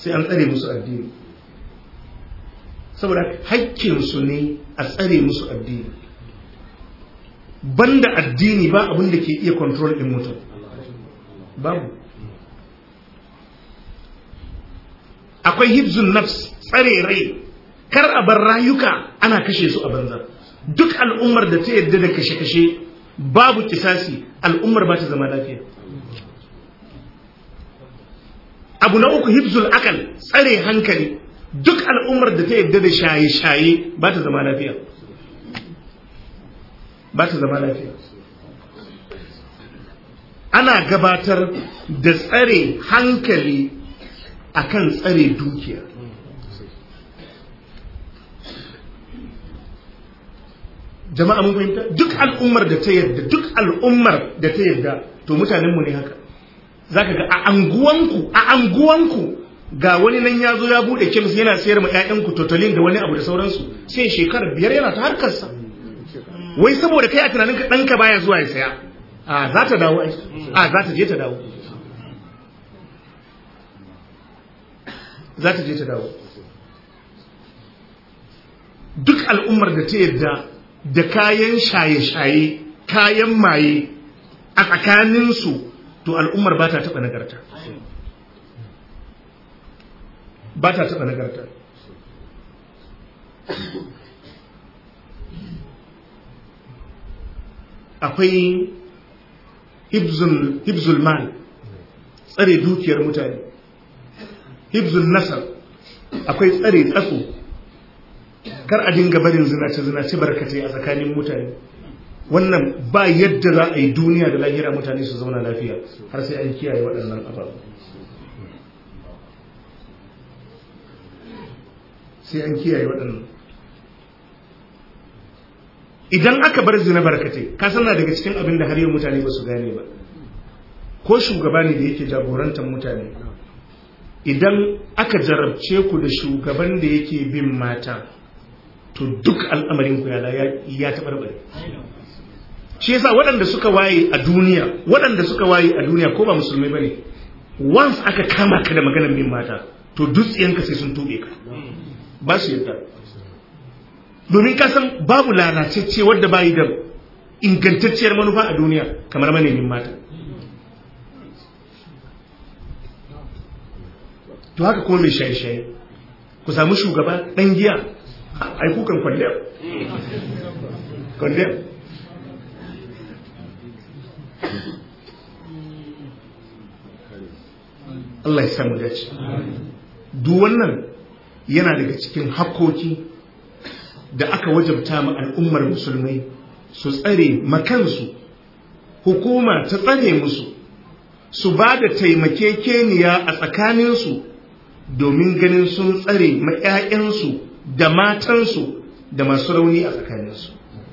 sai an tsare musu addini saboda haƙƙinsu ne a tsare musu addini banda addini ba abin da ke iya control ɗin mutum babu akwai hibzun nafs tsare rai kar a bar rayuka ana kashe su a banza duk al'ummar da ta yadda da kashe-kashe babu kisasi al'ummar ba ta zama lafiya abu na uku hibzul akal tsare hankali duk al'ummar da ta yadda da shaye-shaye ba ta zama lafiya ba ta zama lafiya ana gabatar da tsare hankali akan tsare dukiya jama'a mun fahimta duk al'ummar da ta yadda duk al'ummar da ta yadda to mutanenmu ne haka zaka ga a anguwanku a anguwanku ga wani nan ya zo ya bude kemis yana sayar ma 'ya'yanku totolin da wani abu da sauransu sai shekarar biyar yana ta harkarsa wai saboda kai a tunanin ka ɗanka baya zuwa ya saya a za ta dawo a za ta je ta dawo za ta je ta dawo duk al'ummar da ta yadda da kayan shaye-shaye kayan maye a tsakaninsu to al'ummar ba ta taɓa nagarta ba ta taɓa nagarta akwai hibzul mal tsare dukiyar mutane hibzul nasar akwai tsare tsatso kar a dinga barin zinace-zinace barkatai a tsakanin mutane wannan ba yadda za a yi duniya da lahira mutane su zauna lafiya har sai an kiyaye waɗannan ababu sai an kiyaye waɗannan idan aka bar zina barkatai ka sana daga cikin abin da har yau mutane ba su gane ba ko shugaba ne da yake jagorantar mutane idan aka jarabce ku da shugaban da yake bin mata to duk al'amarin ku ya taɓarɓare shi yasa waɗanda suka waye a duniya waɗanda suka waye a duniya ko ba musulmai ba ne once aka kama ka da maganar bin mata to dutsiyanka sai sun tuɓe ka ba su yadda domin ka san babu lalacecce wadda bayi da ingantacciyar manufa a duniya kamar manemin mata to haka kuma mai shaye-shaye ku samu shugaba ɗan giya ai kukan kwalliyar kwalliyar Allah ya samu dace duk wannan yana daga cikin hakkoki da aka wajabta ma al'ummar musulmai su tsare makansu hukuma ta tsare musu su ba da taimakekeniya a tsakaninsu domin ganin sun tsare ma 'ya'yansu da matansu da masu rauni a tsakaninsu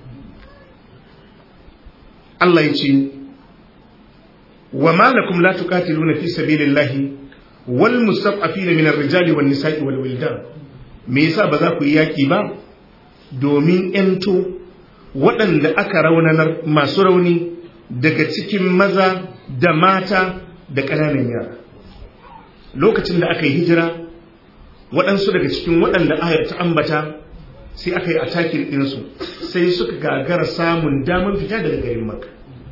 Allah ya ce wa malakum la tuqatiluna fi sabilillahi wal mustad'afina min ar-rijali wan nisa'i wal wildan me yasa ba za ku yi yaki ba domin ento waɗanda aka raunanar masu rauni daga cikin maza da mata da ƙananan yara lokacin da aka yi hijira waɗansu daga cikin waɗanda ayar ta ambata sai aka yi atakin ɗinsu sai suka gagara samun damar fita daga garin maka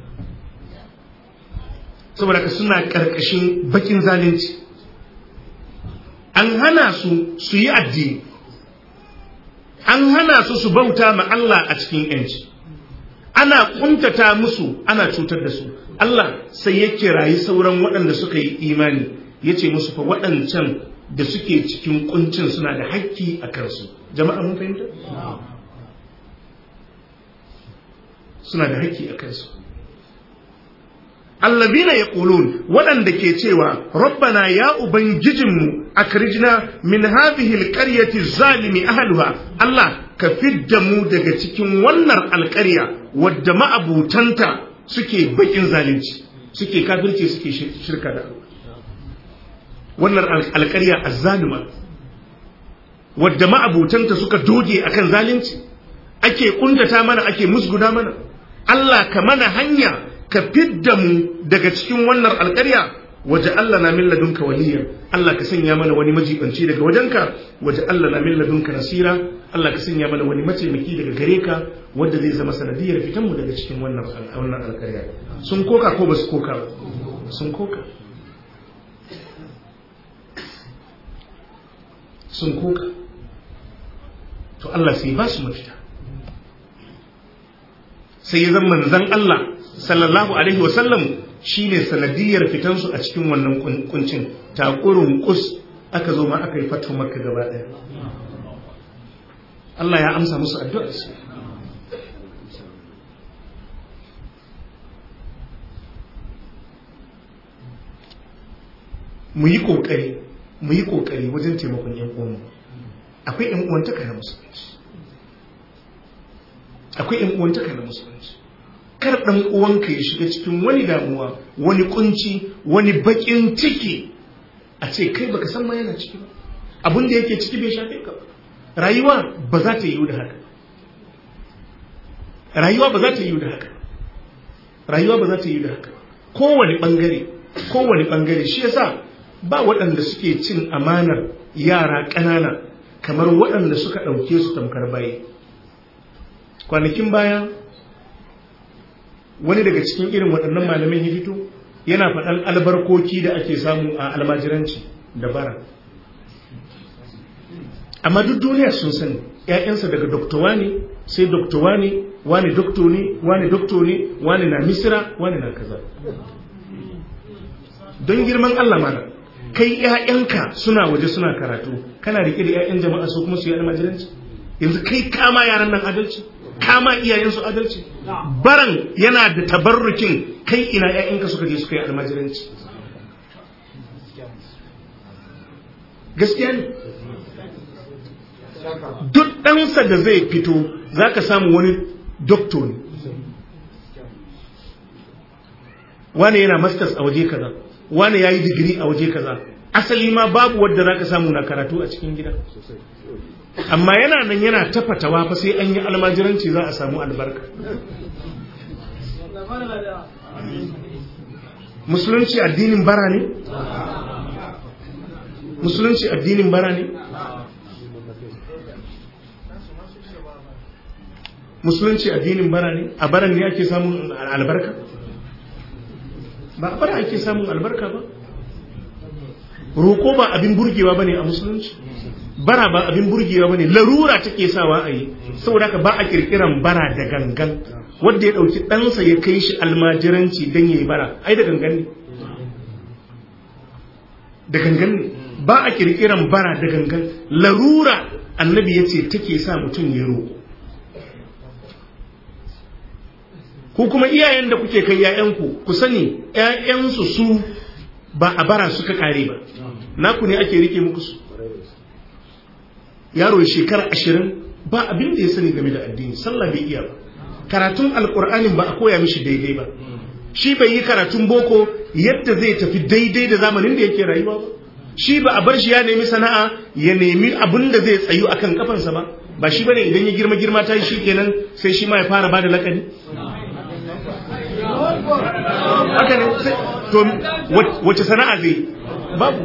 saboda ka suna ƙarƙashin bakin zalunci an hana su su yi addini an hana su su bauta ma Allah a cikin yanci ana kuntata musu ana cutar da su Allah sai ya kirayi sauran waɗanda suka yi imani ya ce musu fa waɗancan da suke cikin kuncin suna da hakki a kansu jama'a mun fahimta suna da hakki a kansu allazina yaqulun waɗanda ke cewa rabbana ya ubangijinmu akrijna min hadhihi alqaryati zalimi ahliha Allah ka fidda mu daga cikin wannan alƙarya wadda ma'abutanta suke bakin zalunci suke kafirci suke shirka da wannan alƙarya azzalima wadda ma'abutanta suka doge akan zalunci ake kuntata mana ake musguda mana Allah ka mana hanya ka fidda mu daga cikin wannan alƙarya waje Allah na min ladunka waliya Allah ka sanya mana wani majibanci daga wajenka waje Allah na min ladunka nasira Allah ka sanya mana wani mataimaki daga gare ka wanda zai zama sanadiyar fitan mu daga cikin wannan wannan alƙarya sun koka ko ba su koka ba sun koka sun koka to Allah sai ba su mafita sai ya zama manzon Allah sallallahu alaihi wasallam shine sanadiyar fitansu a cikin wannan kuncin takurin kus aka zo ma aka yi fatu makka gaba ɗaya Allah ya amsa musu addu'arsu mu yi ƙoƙari mu yi ƙoƙari wajen taimakon ‘yan uwanmu akwai ‘yan uwantaka na musulunci akwai ‘yan uwantaka na musulunci kar ɗan uwanka ya shiga cikin wani damuwa wani kunci wani baƙin ciki a ce kai baka san ma yana ciki ba abin da yake ciki bai shafe ka ba rayuwa ba za ta yiwu da haka rayuwa ba za ta yiwu da haka rayuwa ba za ta yiwu da haka kowane bangare kowane bangare shi yasa ba waɗanda suke cin amanar yara ƙanana kamar waɗanda suka ɗauke su tamkar baye kwanakin baya wani daga cikin irin waɗannan malamin ya fito yana faɗan albarkoki da ake samu a almajiranci da bara amma duk duniya sun sani ‘ya'yansa daga doktowa ne sai doktowa ne wani dokto ne wani dokto ne wani na misira wani na kaza don girman Allah mana kai ‘ya'yanka suna waje suna karatu kana riƙe da ‘ya'yan jama'a su kuma su yi almajiranci yanzu kai kama yaran nan adalci kama iyayensu adalci baran yana da tabarrukin kai ina ‘ya'yanka suka je suka yi almajiranci gaskiya ne duk ɗansa da zai fito za ka samu wani dokto ne wane yana masters a waje kaza wane ya yi digiri a waje kaza asali ma babu wadda za ka samu na karatu a cikin gida amma yana nan yana tafatawa fa sai an yi almajiranci za a samu albarka musulunci addinin bara ne musulunci addinin bara ne musulunci addinin bara ne a baran ne ake samun albarka ba a bara ake samun albarka ba roƙo ba abin burgewa ba ne a musulunci bara ba abin burgewa ba ne larura take sawa a yi saboda haka ba a kirkiran bara da gangan wanda ya ɗauki ɗansa ya kai shi almajiranci don ya yi bara ai da gangan ne da gangan ne ba a kirkiran bara da gangan larura annabi ya ce take sa mutum ya roƙo ku kuma iyayen da kuke kai ‘ya'yanku ku sani ‘ya'yansu su ba a bara suka kare ba naku ne ake rike muku su yaro shekara ashirin ba abin da ya sani game da addini sallah bai iya ba karatun alkur'anin ba a koya mishi daidai ba shi bai yi karatun boko yadda zai tafi daidai da zamanin da yake rayuwa ba shi ba a bar shi ya nemi sana'a ya nemi abin da zai tsayu akan kafansa ba ba shi bane idan ya girma girma ta shi kenan sai shi ma ya fara bada lakani haka ne to wace sana'a zai babu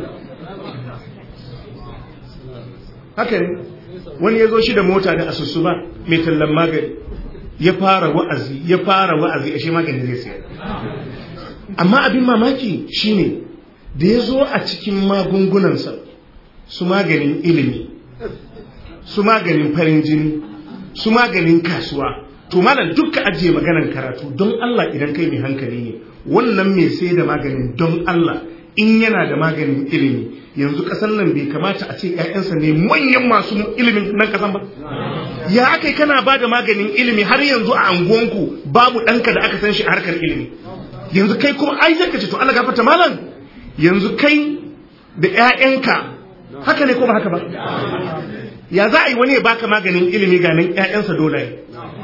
haka ne wani ya zo shi da mota da asusu ba mai tallan magani ya fara wa'azi ya fara wa'azi a shi magani zai sayar amma abin mamaki shine da ya zo a cikin magungunansa su maganin ilimi su maganin farin jini su maganin kasuwa to malam dukka ajiye maganan karatu don Allah idan kai mai hankali ne wannan mai sai da maganin don Allah in yana da maganin ilimi yanzu kasan nan bai kamata a ce ƴaƴansa ne manyan masu ilimin nan kasan ba ya akai kana ba da maganin ilimi har yanzu a anguwanku babu ɗanka da aka san shi a harkar ilimi yanzu kai kuma ai zaka ce to Allah gafarta malam yanzu kai da ƴaƴanka haka ne ko ba haka ba ya za a yi wani ya baka maganin ilimi ga nan ƴaƴansa dole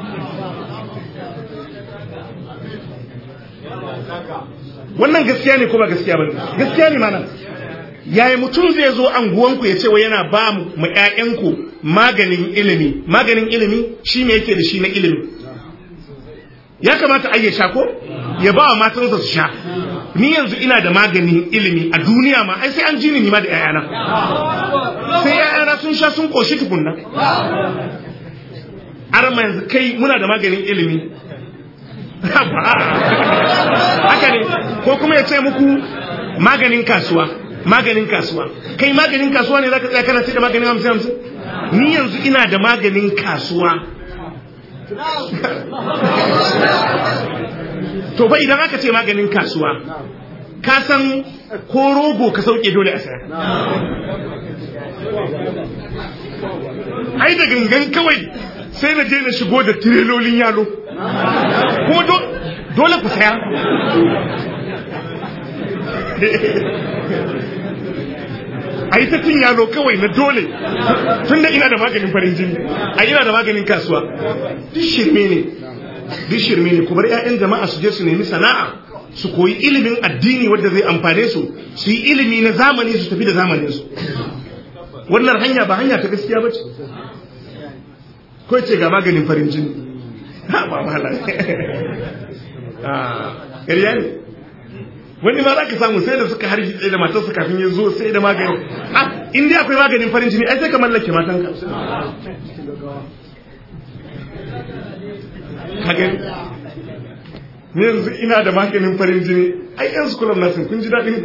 wannan gaskiya ne ko ba gaskiya ba gaskiya ne mana yaya mutum zai zo anguwanku ya ce wa yana ba mu ƴaƴanku maganin ilimi maganin ilimi shi me yake da shi na ilimi ya kamata a sha ko ya ba wa matansa su sha ni yanzu ina da maganin ilimi a duniya ma ai sai an ji ni ma da yayana sai yayana sun sha sun koshi tukunna har ma yanzu kai muna da maganin ilimi haka ne ko kuma ya ce muku maganin kasuwa maganin kasuwa kai maganin kasuwa ne zaka tsaya kana sai da maganin hamsin hamsin ni yanzu ina da maganin kasuwa to fa idan aka ce maganin kasuwa ka san ko rogo ka sauke dole a saya ai da gangan kawai sai na je na shigo da tirelolin yalo ko dole ku saya a yi ta cin yalo kawai na dole tun da ina da maganin farin jini a ina da maganin kasuwa duk shirme ne duk shirme ne ku bar 'ya'yan jama'a su je su nemi sana'a su koyi ilimin addini wanda zai amfane su su yi ilimi na zamani su tafi da zamanin su wannan hanya ba hanya ta gaskiya ba ce ko ce ga maganin farin jini ha ba mala ƙarya ne wani ma za ka samu sai da suka harji tsaye da matarsa kafin ya zo sai da magani ah in dai akwai maganin farin jini ai sai ka mallake matanka kaga yanzu ina da maganin farin jini ai yan su kullum nasin kun ji daɗin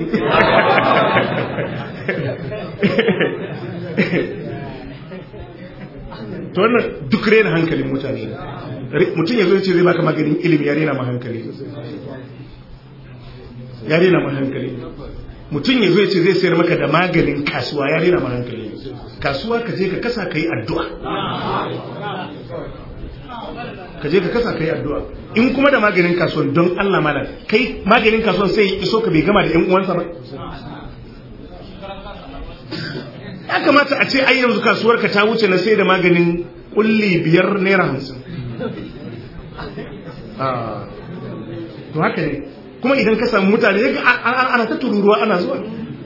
to wannan duk rena hankalin mutane mutum ya zo ce zai baka maganin ilimi ya rena ma hankali ya rena ma hankali mutum ya zo ce zai sayar maka da maganin kasuwa ya rena ma hankali kasuwa ka je ka kasa ka yi addu'a ka je ka kasa ka yi addu'a in kuma da maganin kasuwan don Allah malam kai maganin kasuwan sai iso ka bai gama da 'yan uwansa ba ya kamata a ce ai yanzu kasuwar ka ta wuce na sai da maganin kulli biyar naira hamsin to haka ne kuma idan ka samu mutane ya ana ta tururuwa ana zuwa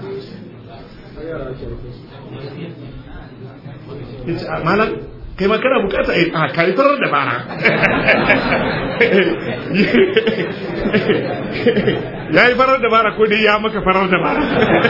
malam kai ma kana bukata a kari farar da bara ya yi farar da bara ko dai ya maka farar da bara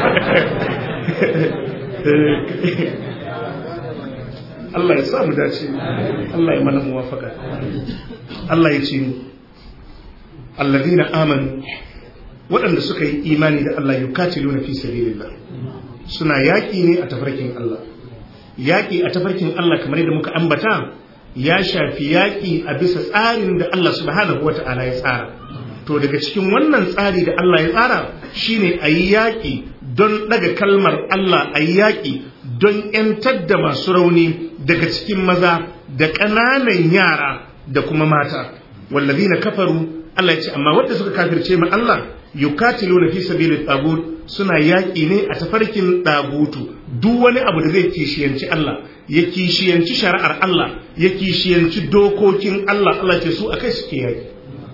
Allah ya sa mu dace Allah ya mana muwafaka Allah ya ce alladhina amanu waɗanda suka yi imani da Allah yukatiluna fi sabilillah suna yaƙi ne a tafarkin Allah yaƙi a tafarkin Allah kamar yadda muka ambata ya shafi yaƙi a bisa tsarin da Allah subhanahu wata'ala ya tsara to daga cikin wannan tsari da Allah ya tsara shine a yi yaƙi don ɗaga kalmar Allah a yi yaƙi don ‘yantar da masu rauni daga cikin maza da ƙananan yara da kuma mata wallazi na kafaru Allah ya ce amma wadda suka kafirce ma Allah yukatiluna fi sabilit tagut suna yaƙi ne a tafarkin ɗagutu duk wani abu da zai kishiyanci Allah ya kishiyanci shari'ar Allah ya kishiyanci dokokin Allah Allah ce su akai suke yaƙi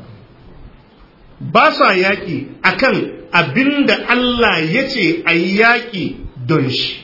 ba sa yaƙi akan abinda Allah ya ce a yi yaƙi don shi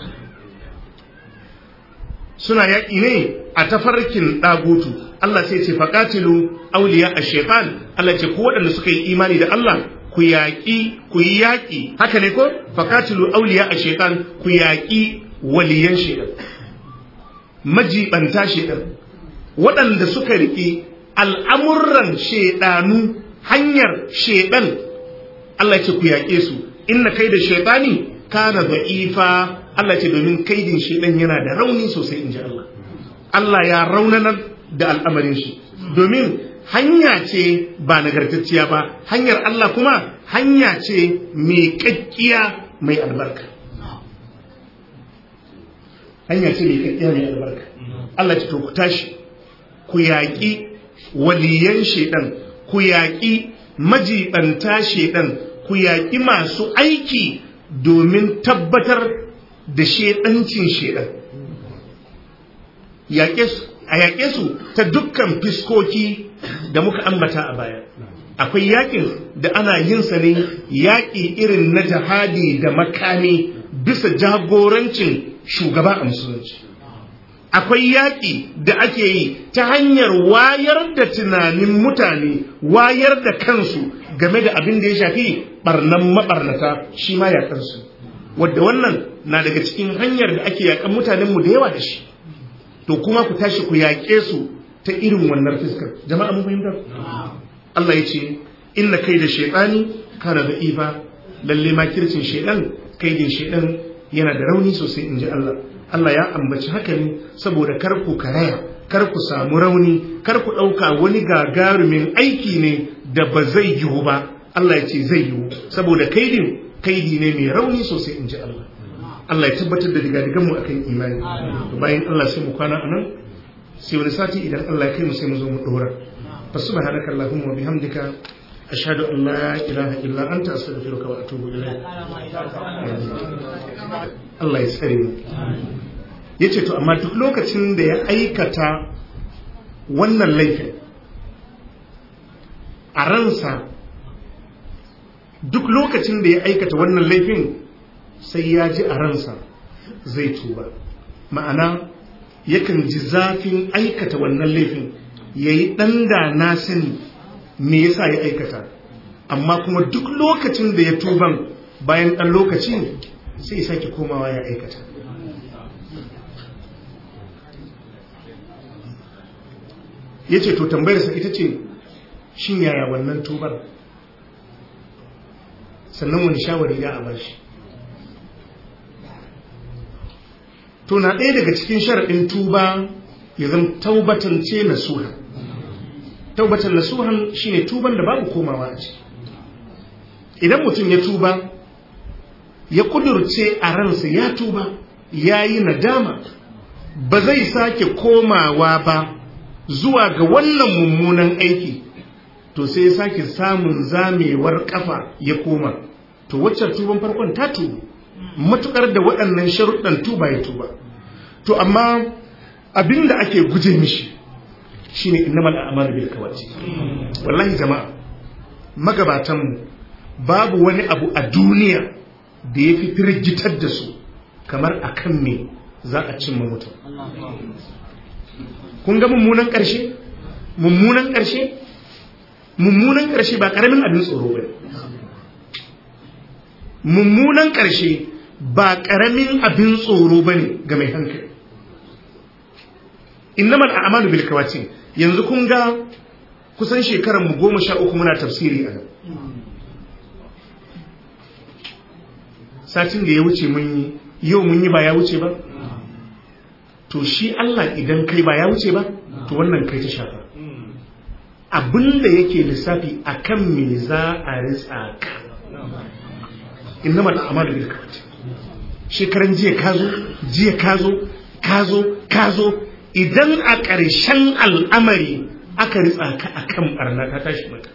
suna yaƙi ne a tafarkin ɗagutu Allah sai ce faƙatilu auliya a shaitan Allah ce ku waɗanda suka yi imani da Allah ku yaƙi ku yi yaƙi haka ne ko faƙatilu auliya a shaitan ku yaƙi waliyan shaitan majibanta shaitan waɗanda suka riƙi al'amuran shaidanu hanyar shaitan Allah ce ku yaƙe su inna kai da shaitani kana da'ifa Allah ce domin kaidin shaitan yana da rauni sosai in ji Allah Allah ya raunanar da al'amarin shi domin hanya ce ba nagartacciya ba hanyar Allah kuma hanya ce mai kakkiya mai albarka hanya ce mai kakkiya mai albarka Allah ce to ku tashi ku yaƙi waliyan shaidan ku yaƙi majibanta shaidan ku yaƙi masu aiki domin tabbatar da shaidancin shaidan a yaƙe su ta dukkan fiskoki da muka ambata a baya akwai yaƙin da ana yin sa ne yaƙi irin na jihadi da makami bisa jagorancin shugaba a musulunci akwai yaƙi da ake yi ta hanyar wayar da tunanin mutane wayar da kansu game da abin da ya shafi barnan mabarnata shi ma yaƙansu wadda wannan na daga cikin hanyar da ake yaƙan mutanenmu da yawa da shi to kuma ku tashi ku yaƙe su ta irin wannan fiskar jama'a mun fahimta Allah ya ce inna kai da shaytani kana da ifa lalle makircin shaydan kai da shaydan yana da rauni sosai inji Allah Allah ya ambaci haka ne saboda kar ku karaya kar ku samu rauni kar ku ɗauka wani gagarumin aiki ne da ba zai yiwu ba Allah ya ce zai yiwu saboda kaidin kaidi ne mai rauni sosai in ji Allah Allah ya tabbatar da digadigan mu akan imani to bayan Allah sai mu kwana anan sai wani sati idan Allah ya kai mu sai mu zo mu dora fa subhanaka allahumma wa bihamdika ashhadu an la ilaha illa anta astaghfiruka wa atubu ilayk Allah ya tsare mu yace to amma duk lokacin da ya aikata wannan laifin a ransa duk lokacin da ya aikata wannan laifin sai ya ji a ransa zai tuba ma'ana yakan ji zafin aikata wannan laifin ya yi ɗan da na sani me yasa ya aikata amma kuma duk lokacin da ya tuban bayan ɗan lokaci sai sake komawa ya aikata ya ce to tambayarsa ita ce shin yaya wannan tubar sannan wani shawari ya a bashi to na ɗaya daga cikin sharaɗin tuba ya zama taubatan ce na suhan taubatan na suhan shine tuban da babu komawa a ciki idan mutum ya tuba ya kudurce a ransa ya tuba ya yi nadama ba zai sake komawa ba zuwa ga wannan mummunan aiki to sai ya sake samun zamewar kafa ya koma to waccan tuban farkon ta tuba matukar da waɗannan sharuɗan tuba ya tuba to amma abinda ake guje mishi shine innamal a'malu bil kawati wallahi jama'a magabatan babu wani abu a duniya da ya fi firgitar da su kamar akan me za a cimma mutum kun ga mummunan ƙarshe mummunan ƙarshe mummunan ƙarshe ba ƙaramin abin tsoro ba mummunan ƙarshe ba ƙaramin abin tsoro ba ne ga mai hankali innamal a'malu bil kawatin yanzu kun ga kusan shekarar mu goma sha uku muna tafsiri a nan satin da ya wuce mun yi yau mun yi ba ya wuce ba to shi Allah idan kai ba ya wuce ba to wannan kai ta shafa abinda yake lissafi akan me za a ritsa ka innamal a'malu bil kawati shekaran jiya kazo jiya kazo kazo kazo idan a ƙarshen al'amari aka ritsa ka akan barna ta tashi maka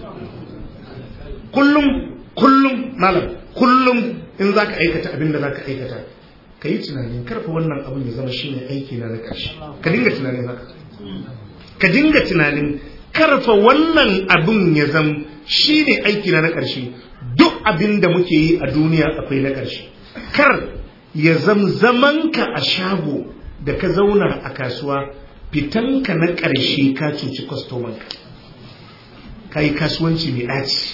kullum kullum malam kullum in zaka aikata abin da zaka aikata ka yi tunanin karfa wannan abin ya zama shine aiki na na ƙarshe ka dinga tunanin haka ka dinga tunanin karfa wannan abin ya zama shine aiki na na ƙarshe duk abin da muke yi a duniya akwai na ƙarshe kar ya zam zamanka a shago da ka zauna a kasuwa fitanka na ƙarshe ka cuci kwastomanka ka yi kasuwanci mai ɗaci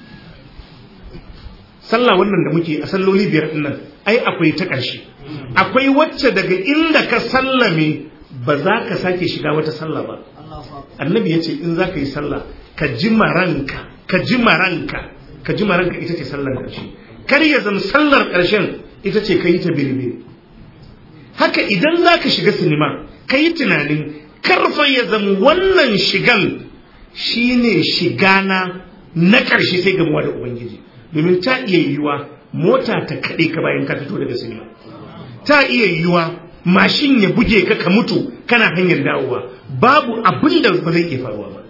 sallah wannan da muke a salloli biyar nan ai akwai ta ƙarshe akwai wacce daga inda ka sallame ba za ka sake shiga wata sallah ba annabi ya ce in za ka yi sallah ka ji maranka ka ji maranka ka ji maranka ita ce sallar ƙarshe kar ya zama sallar ƙarshen ita ce ka yi ta birbe haka idan za ka shiga sinima ka yi tunanin karfa ya zama wannan shigan shine shigana na ƙarshe sai gamuwa da ubangiji domin ta iya yiwuwa mota ta kaɗe ka bayan ka fito daga sinima ta iya yiwuwa mashin ya buge ka ka mutu kana hanyar dawowa babu abin da ba zai iya faruwa ba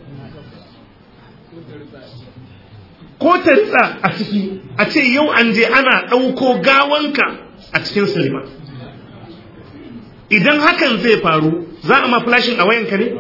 ko ta ritsa a ciki a ce yau an je ana ɗauko gawanka a cikin silima idan hakan zai faru za a ma flashin a wayanka ne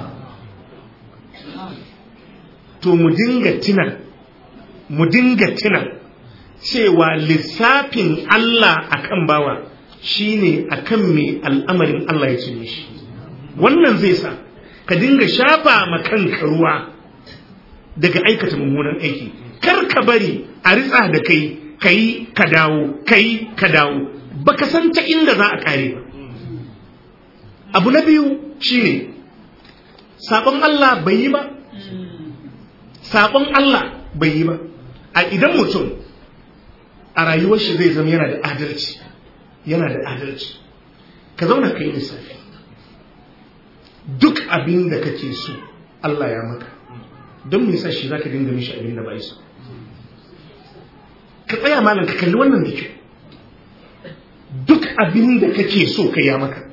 to mu dinga tina mu dinga tina cewa lissafin Allah akan bawa shine akan me al'amarin Allah ya cinye shi wannan zai sa ka dinga shafa ma kanka ruwa daga aikata mummunan aiki kar ka bari a ritsa da kai kai ka dawo kai ka dawo baka san ta inda za a kare ba abu na biyu shine sabon Allah bai yi ba sabon Allah bai yi ba a idan mutum a rayuwar shi zai zama yana da adalci yana da adalci ka zauna ka yi lissafi duk abin da kake so Allah ya maka don me yasa shi zaka dinga mishi abin da bai so ka tsaya malam ka kalli wannan da kyau duk abin da kake so ka ya maka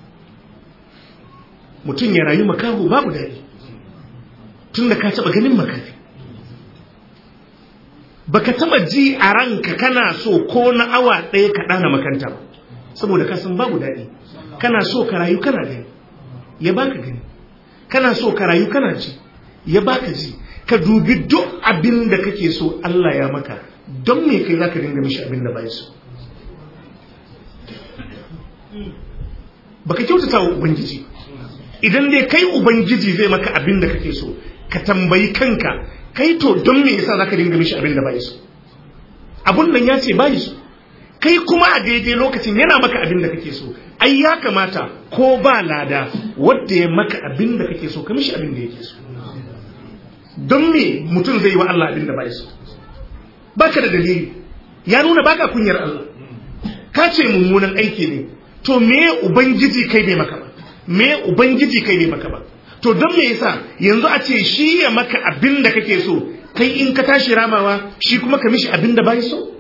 mutum ya rayu makaho babu daɗi tun da ka taɓa ganin makafi baka taɓa ji a ranka kana so ko na awa ɗaya ka ɗana makanta ba saboda ka san babu daɗi kana so ka rayu kana gani ya baka gani kana so ka rayu kana ji ya baka ji ka dubi duk abin da kake so Allah ya maka don me kai zaka dinga mishi abin da bai so baka kyautata wa ubangiji idan dai kai ubangiji zai maka abin da kake so ka tambayi kanka kai to don me yasa zaka dinga mishi abin da bai so abun nan ya ce bai so kai kuma a daidai lokacin yana maka abin da kake so ai ya kamata ko ba lada wanda ya maka abin da kake so ka mishi abin da yake so don me mutum zai yi wa Allah abin da bai so baka da dalili ya nuna baka kunyar Allah ka ce mummunan aiki ne to me ubangiji kai bai maka ba me ubangiji kai bai maka ba to don me yasa yanzu a ce shi ya maka abin da kake so kai in ka tashi ramawa shi kuma ka mishi abin da bai so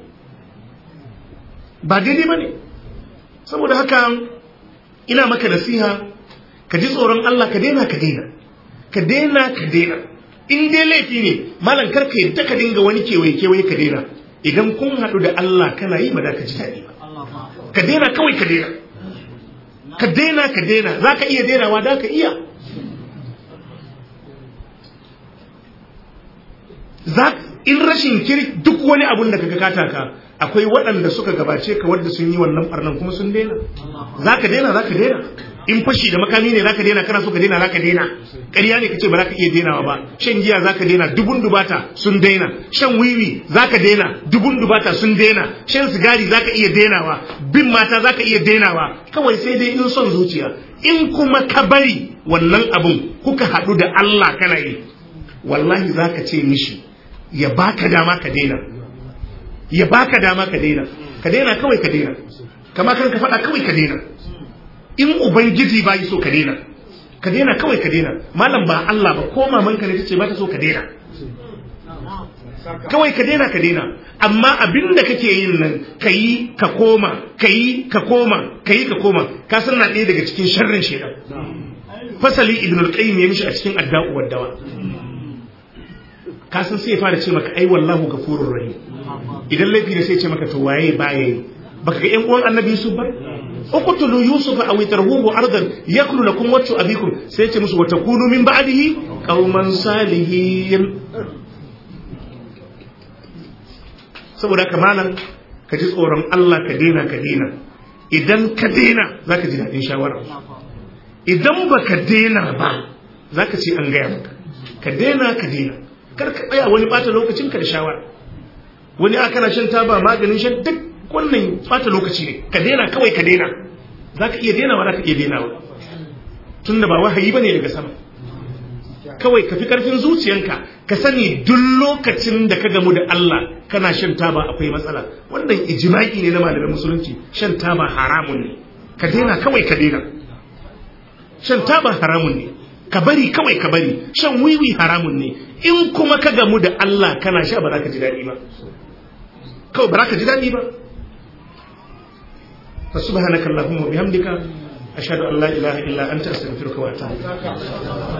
ba daidai ba ne saboda haka ina maka nasiha ka ji tsoron Allah ka daina ka daina ka daina ka daina in dai laifi ne malam kar ka yadda ka dinga wani kewaye kewaye ka daina idan kun haɗu da Allah kana yi ba da ka ji daɗi ba ka daina kawai ka daina ka daina ka daina za ka iya dainawa da ka iya in rashin kiri duk wani abun da kaga kataka akwai waɗanda suka gabace ka wadda sun yi wannan barnan kuma sun daina za ka daina za ka daina in fashi da makami ne za ka daina kana so ka daina za ka daina ƙarya ne ka ce ba za ka iya dainawa ba shan giya za ka daina dubun dubata sun daina shan wiwi za ka daina dubun dubata sun daina shan sigari za ka iya dainawa bin mata za ka iya dainawa kawai sai dai in son zuciya in kuma ka bari wannan abun kuka haɗu da Allah kana yi wallahi za ka ce mishi ya baka dama ka daina ya baka dama ka daina ka daina kawai ka daina kama kan ka faɗa kawai ka daina in ubangiji ba yi so ka daina ka daina kawai ka daina malam ba Allah ba ko mamanka ne tace ba ta so ka daina kawai ka daina ka daina amma abin da kake yin nan ka yi ka koma ka yi ka koma ka yi ka koma ka san na ɗaya daga cikin sharrin shaidan fasali ibn al-qayyim ya mishi a cikin adda'u waddawa ka san sai ya fara ce maka ai wallahu gafurur rahim idan laifi ne sai ya ce maka to waye baya yi baka ga yan uwan annabi yusuf ba uqtulu yusuf aw tarhuhu ardan yakulu lakum wajhu abikum sai ya ce musu wa takunu min ba'dihi qauman salihin saboda haka malam ka ji tsoron Allah ka daina ka daina idan ka daina zaka ji daɗin shawara idan baka daina ba zaka ce an gaya maka ka daina ka daina kar ka tsaya wani bata lokacin ka da shawara wani aka na shan taba maganin shan duk wannan bata lokaci ne ka daina kawai ka daina zaka iya dainawa zaka iya dainawa tunda ba wahayi bane daga sama kawai ka fi karfin zuciyanka ka sani duk lokacin da ka gamu da Allah kana shan taba akwai matsala wannan ijma'i ne na malamin musulunci shan taba haramun ne ka daina kawai ka daina shan taba haramun ne ka bari kawai ka bari shan wiwi haramun ne in kuma ka gamu da Allah kana sha ba za ka ji daɗi ba kawai ba za ka ji daɗi ba fa subhanaka allahumma bihamdika ashhadu an la ilaha illa anta astaghfiruka wa atubu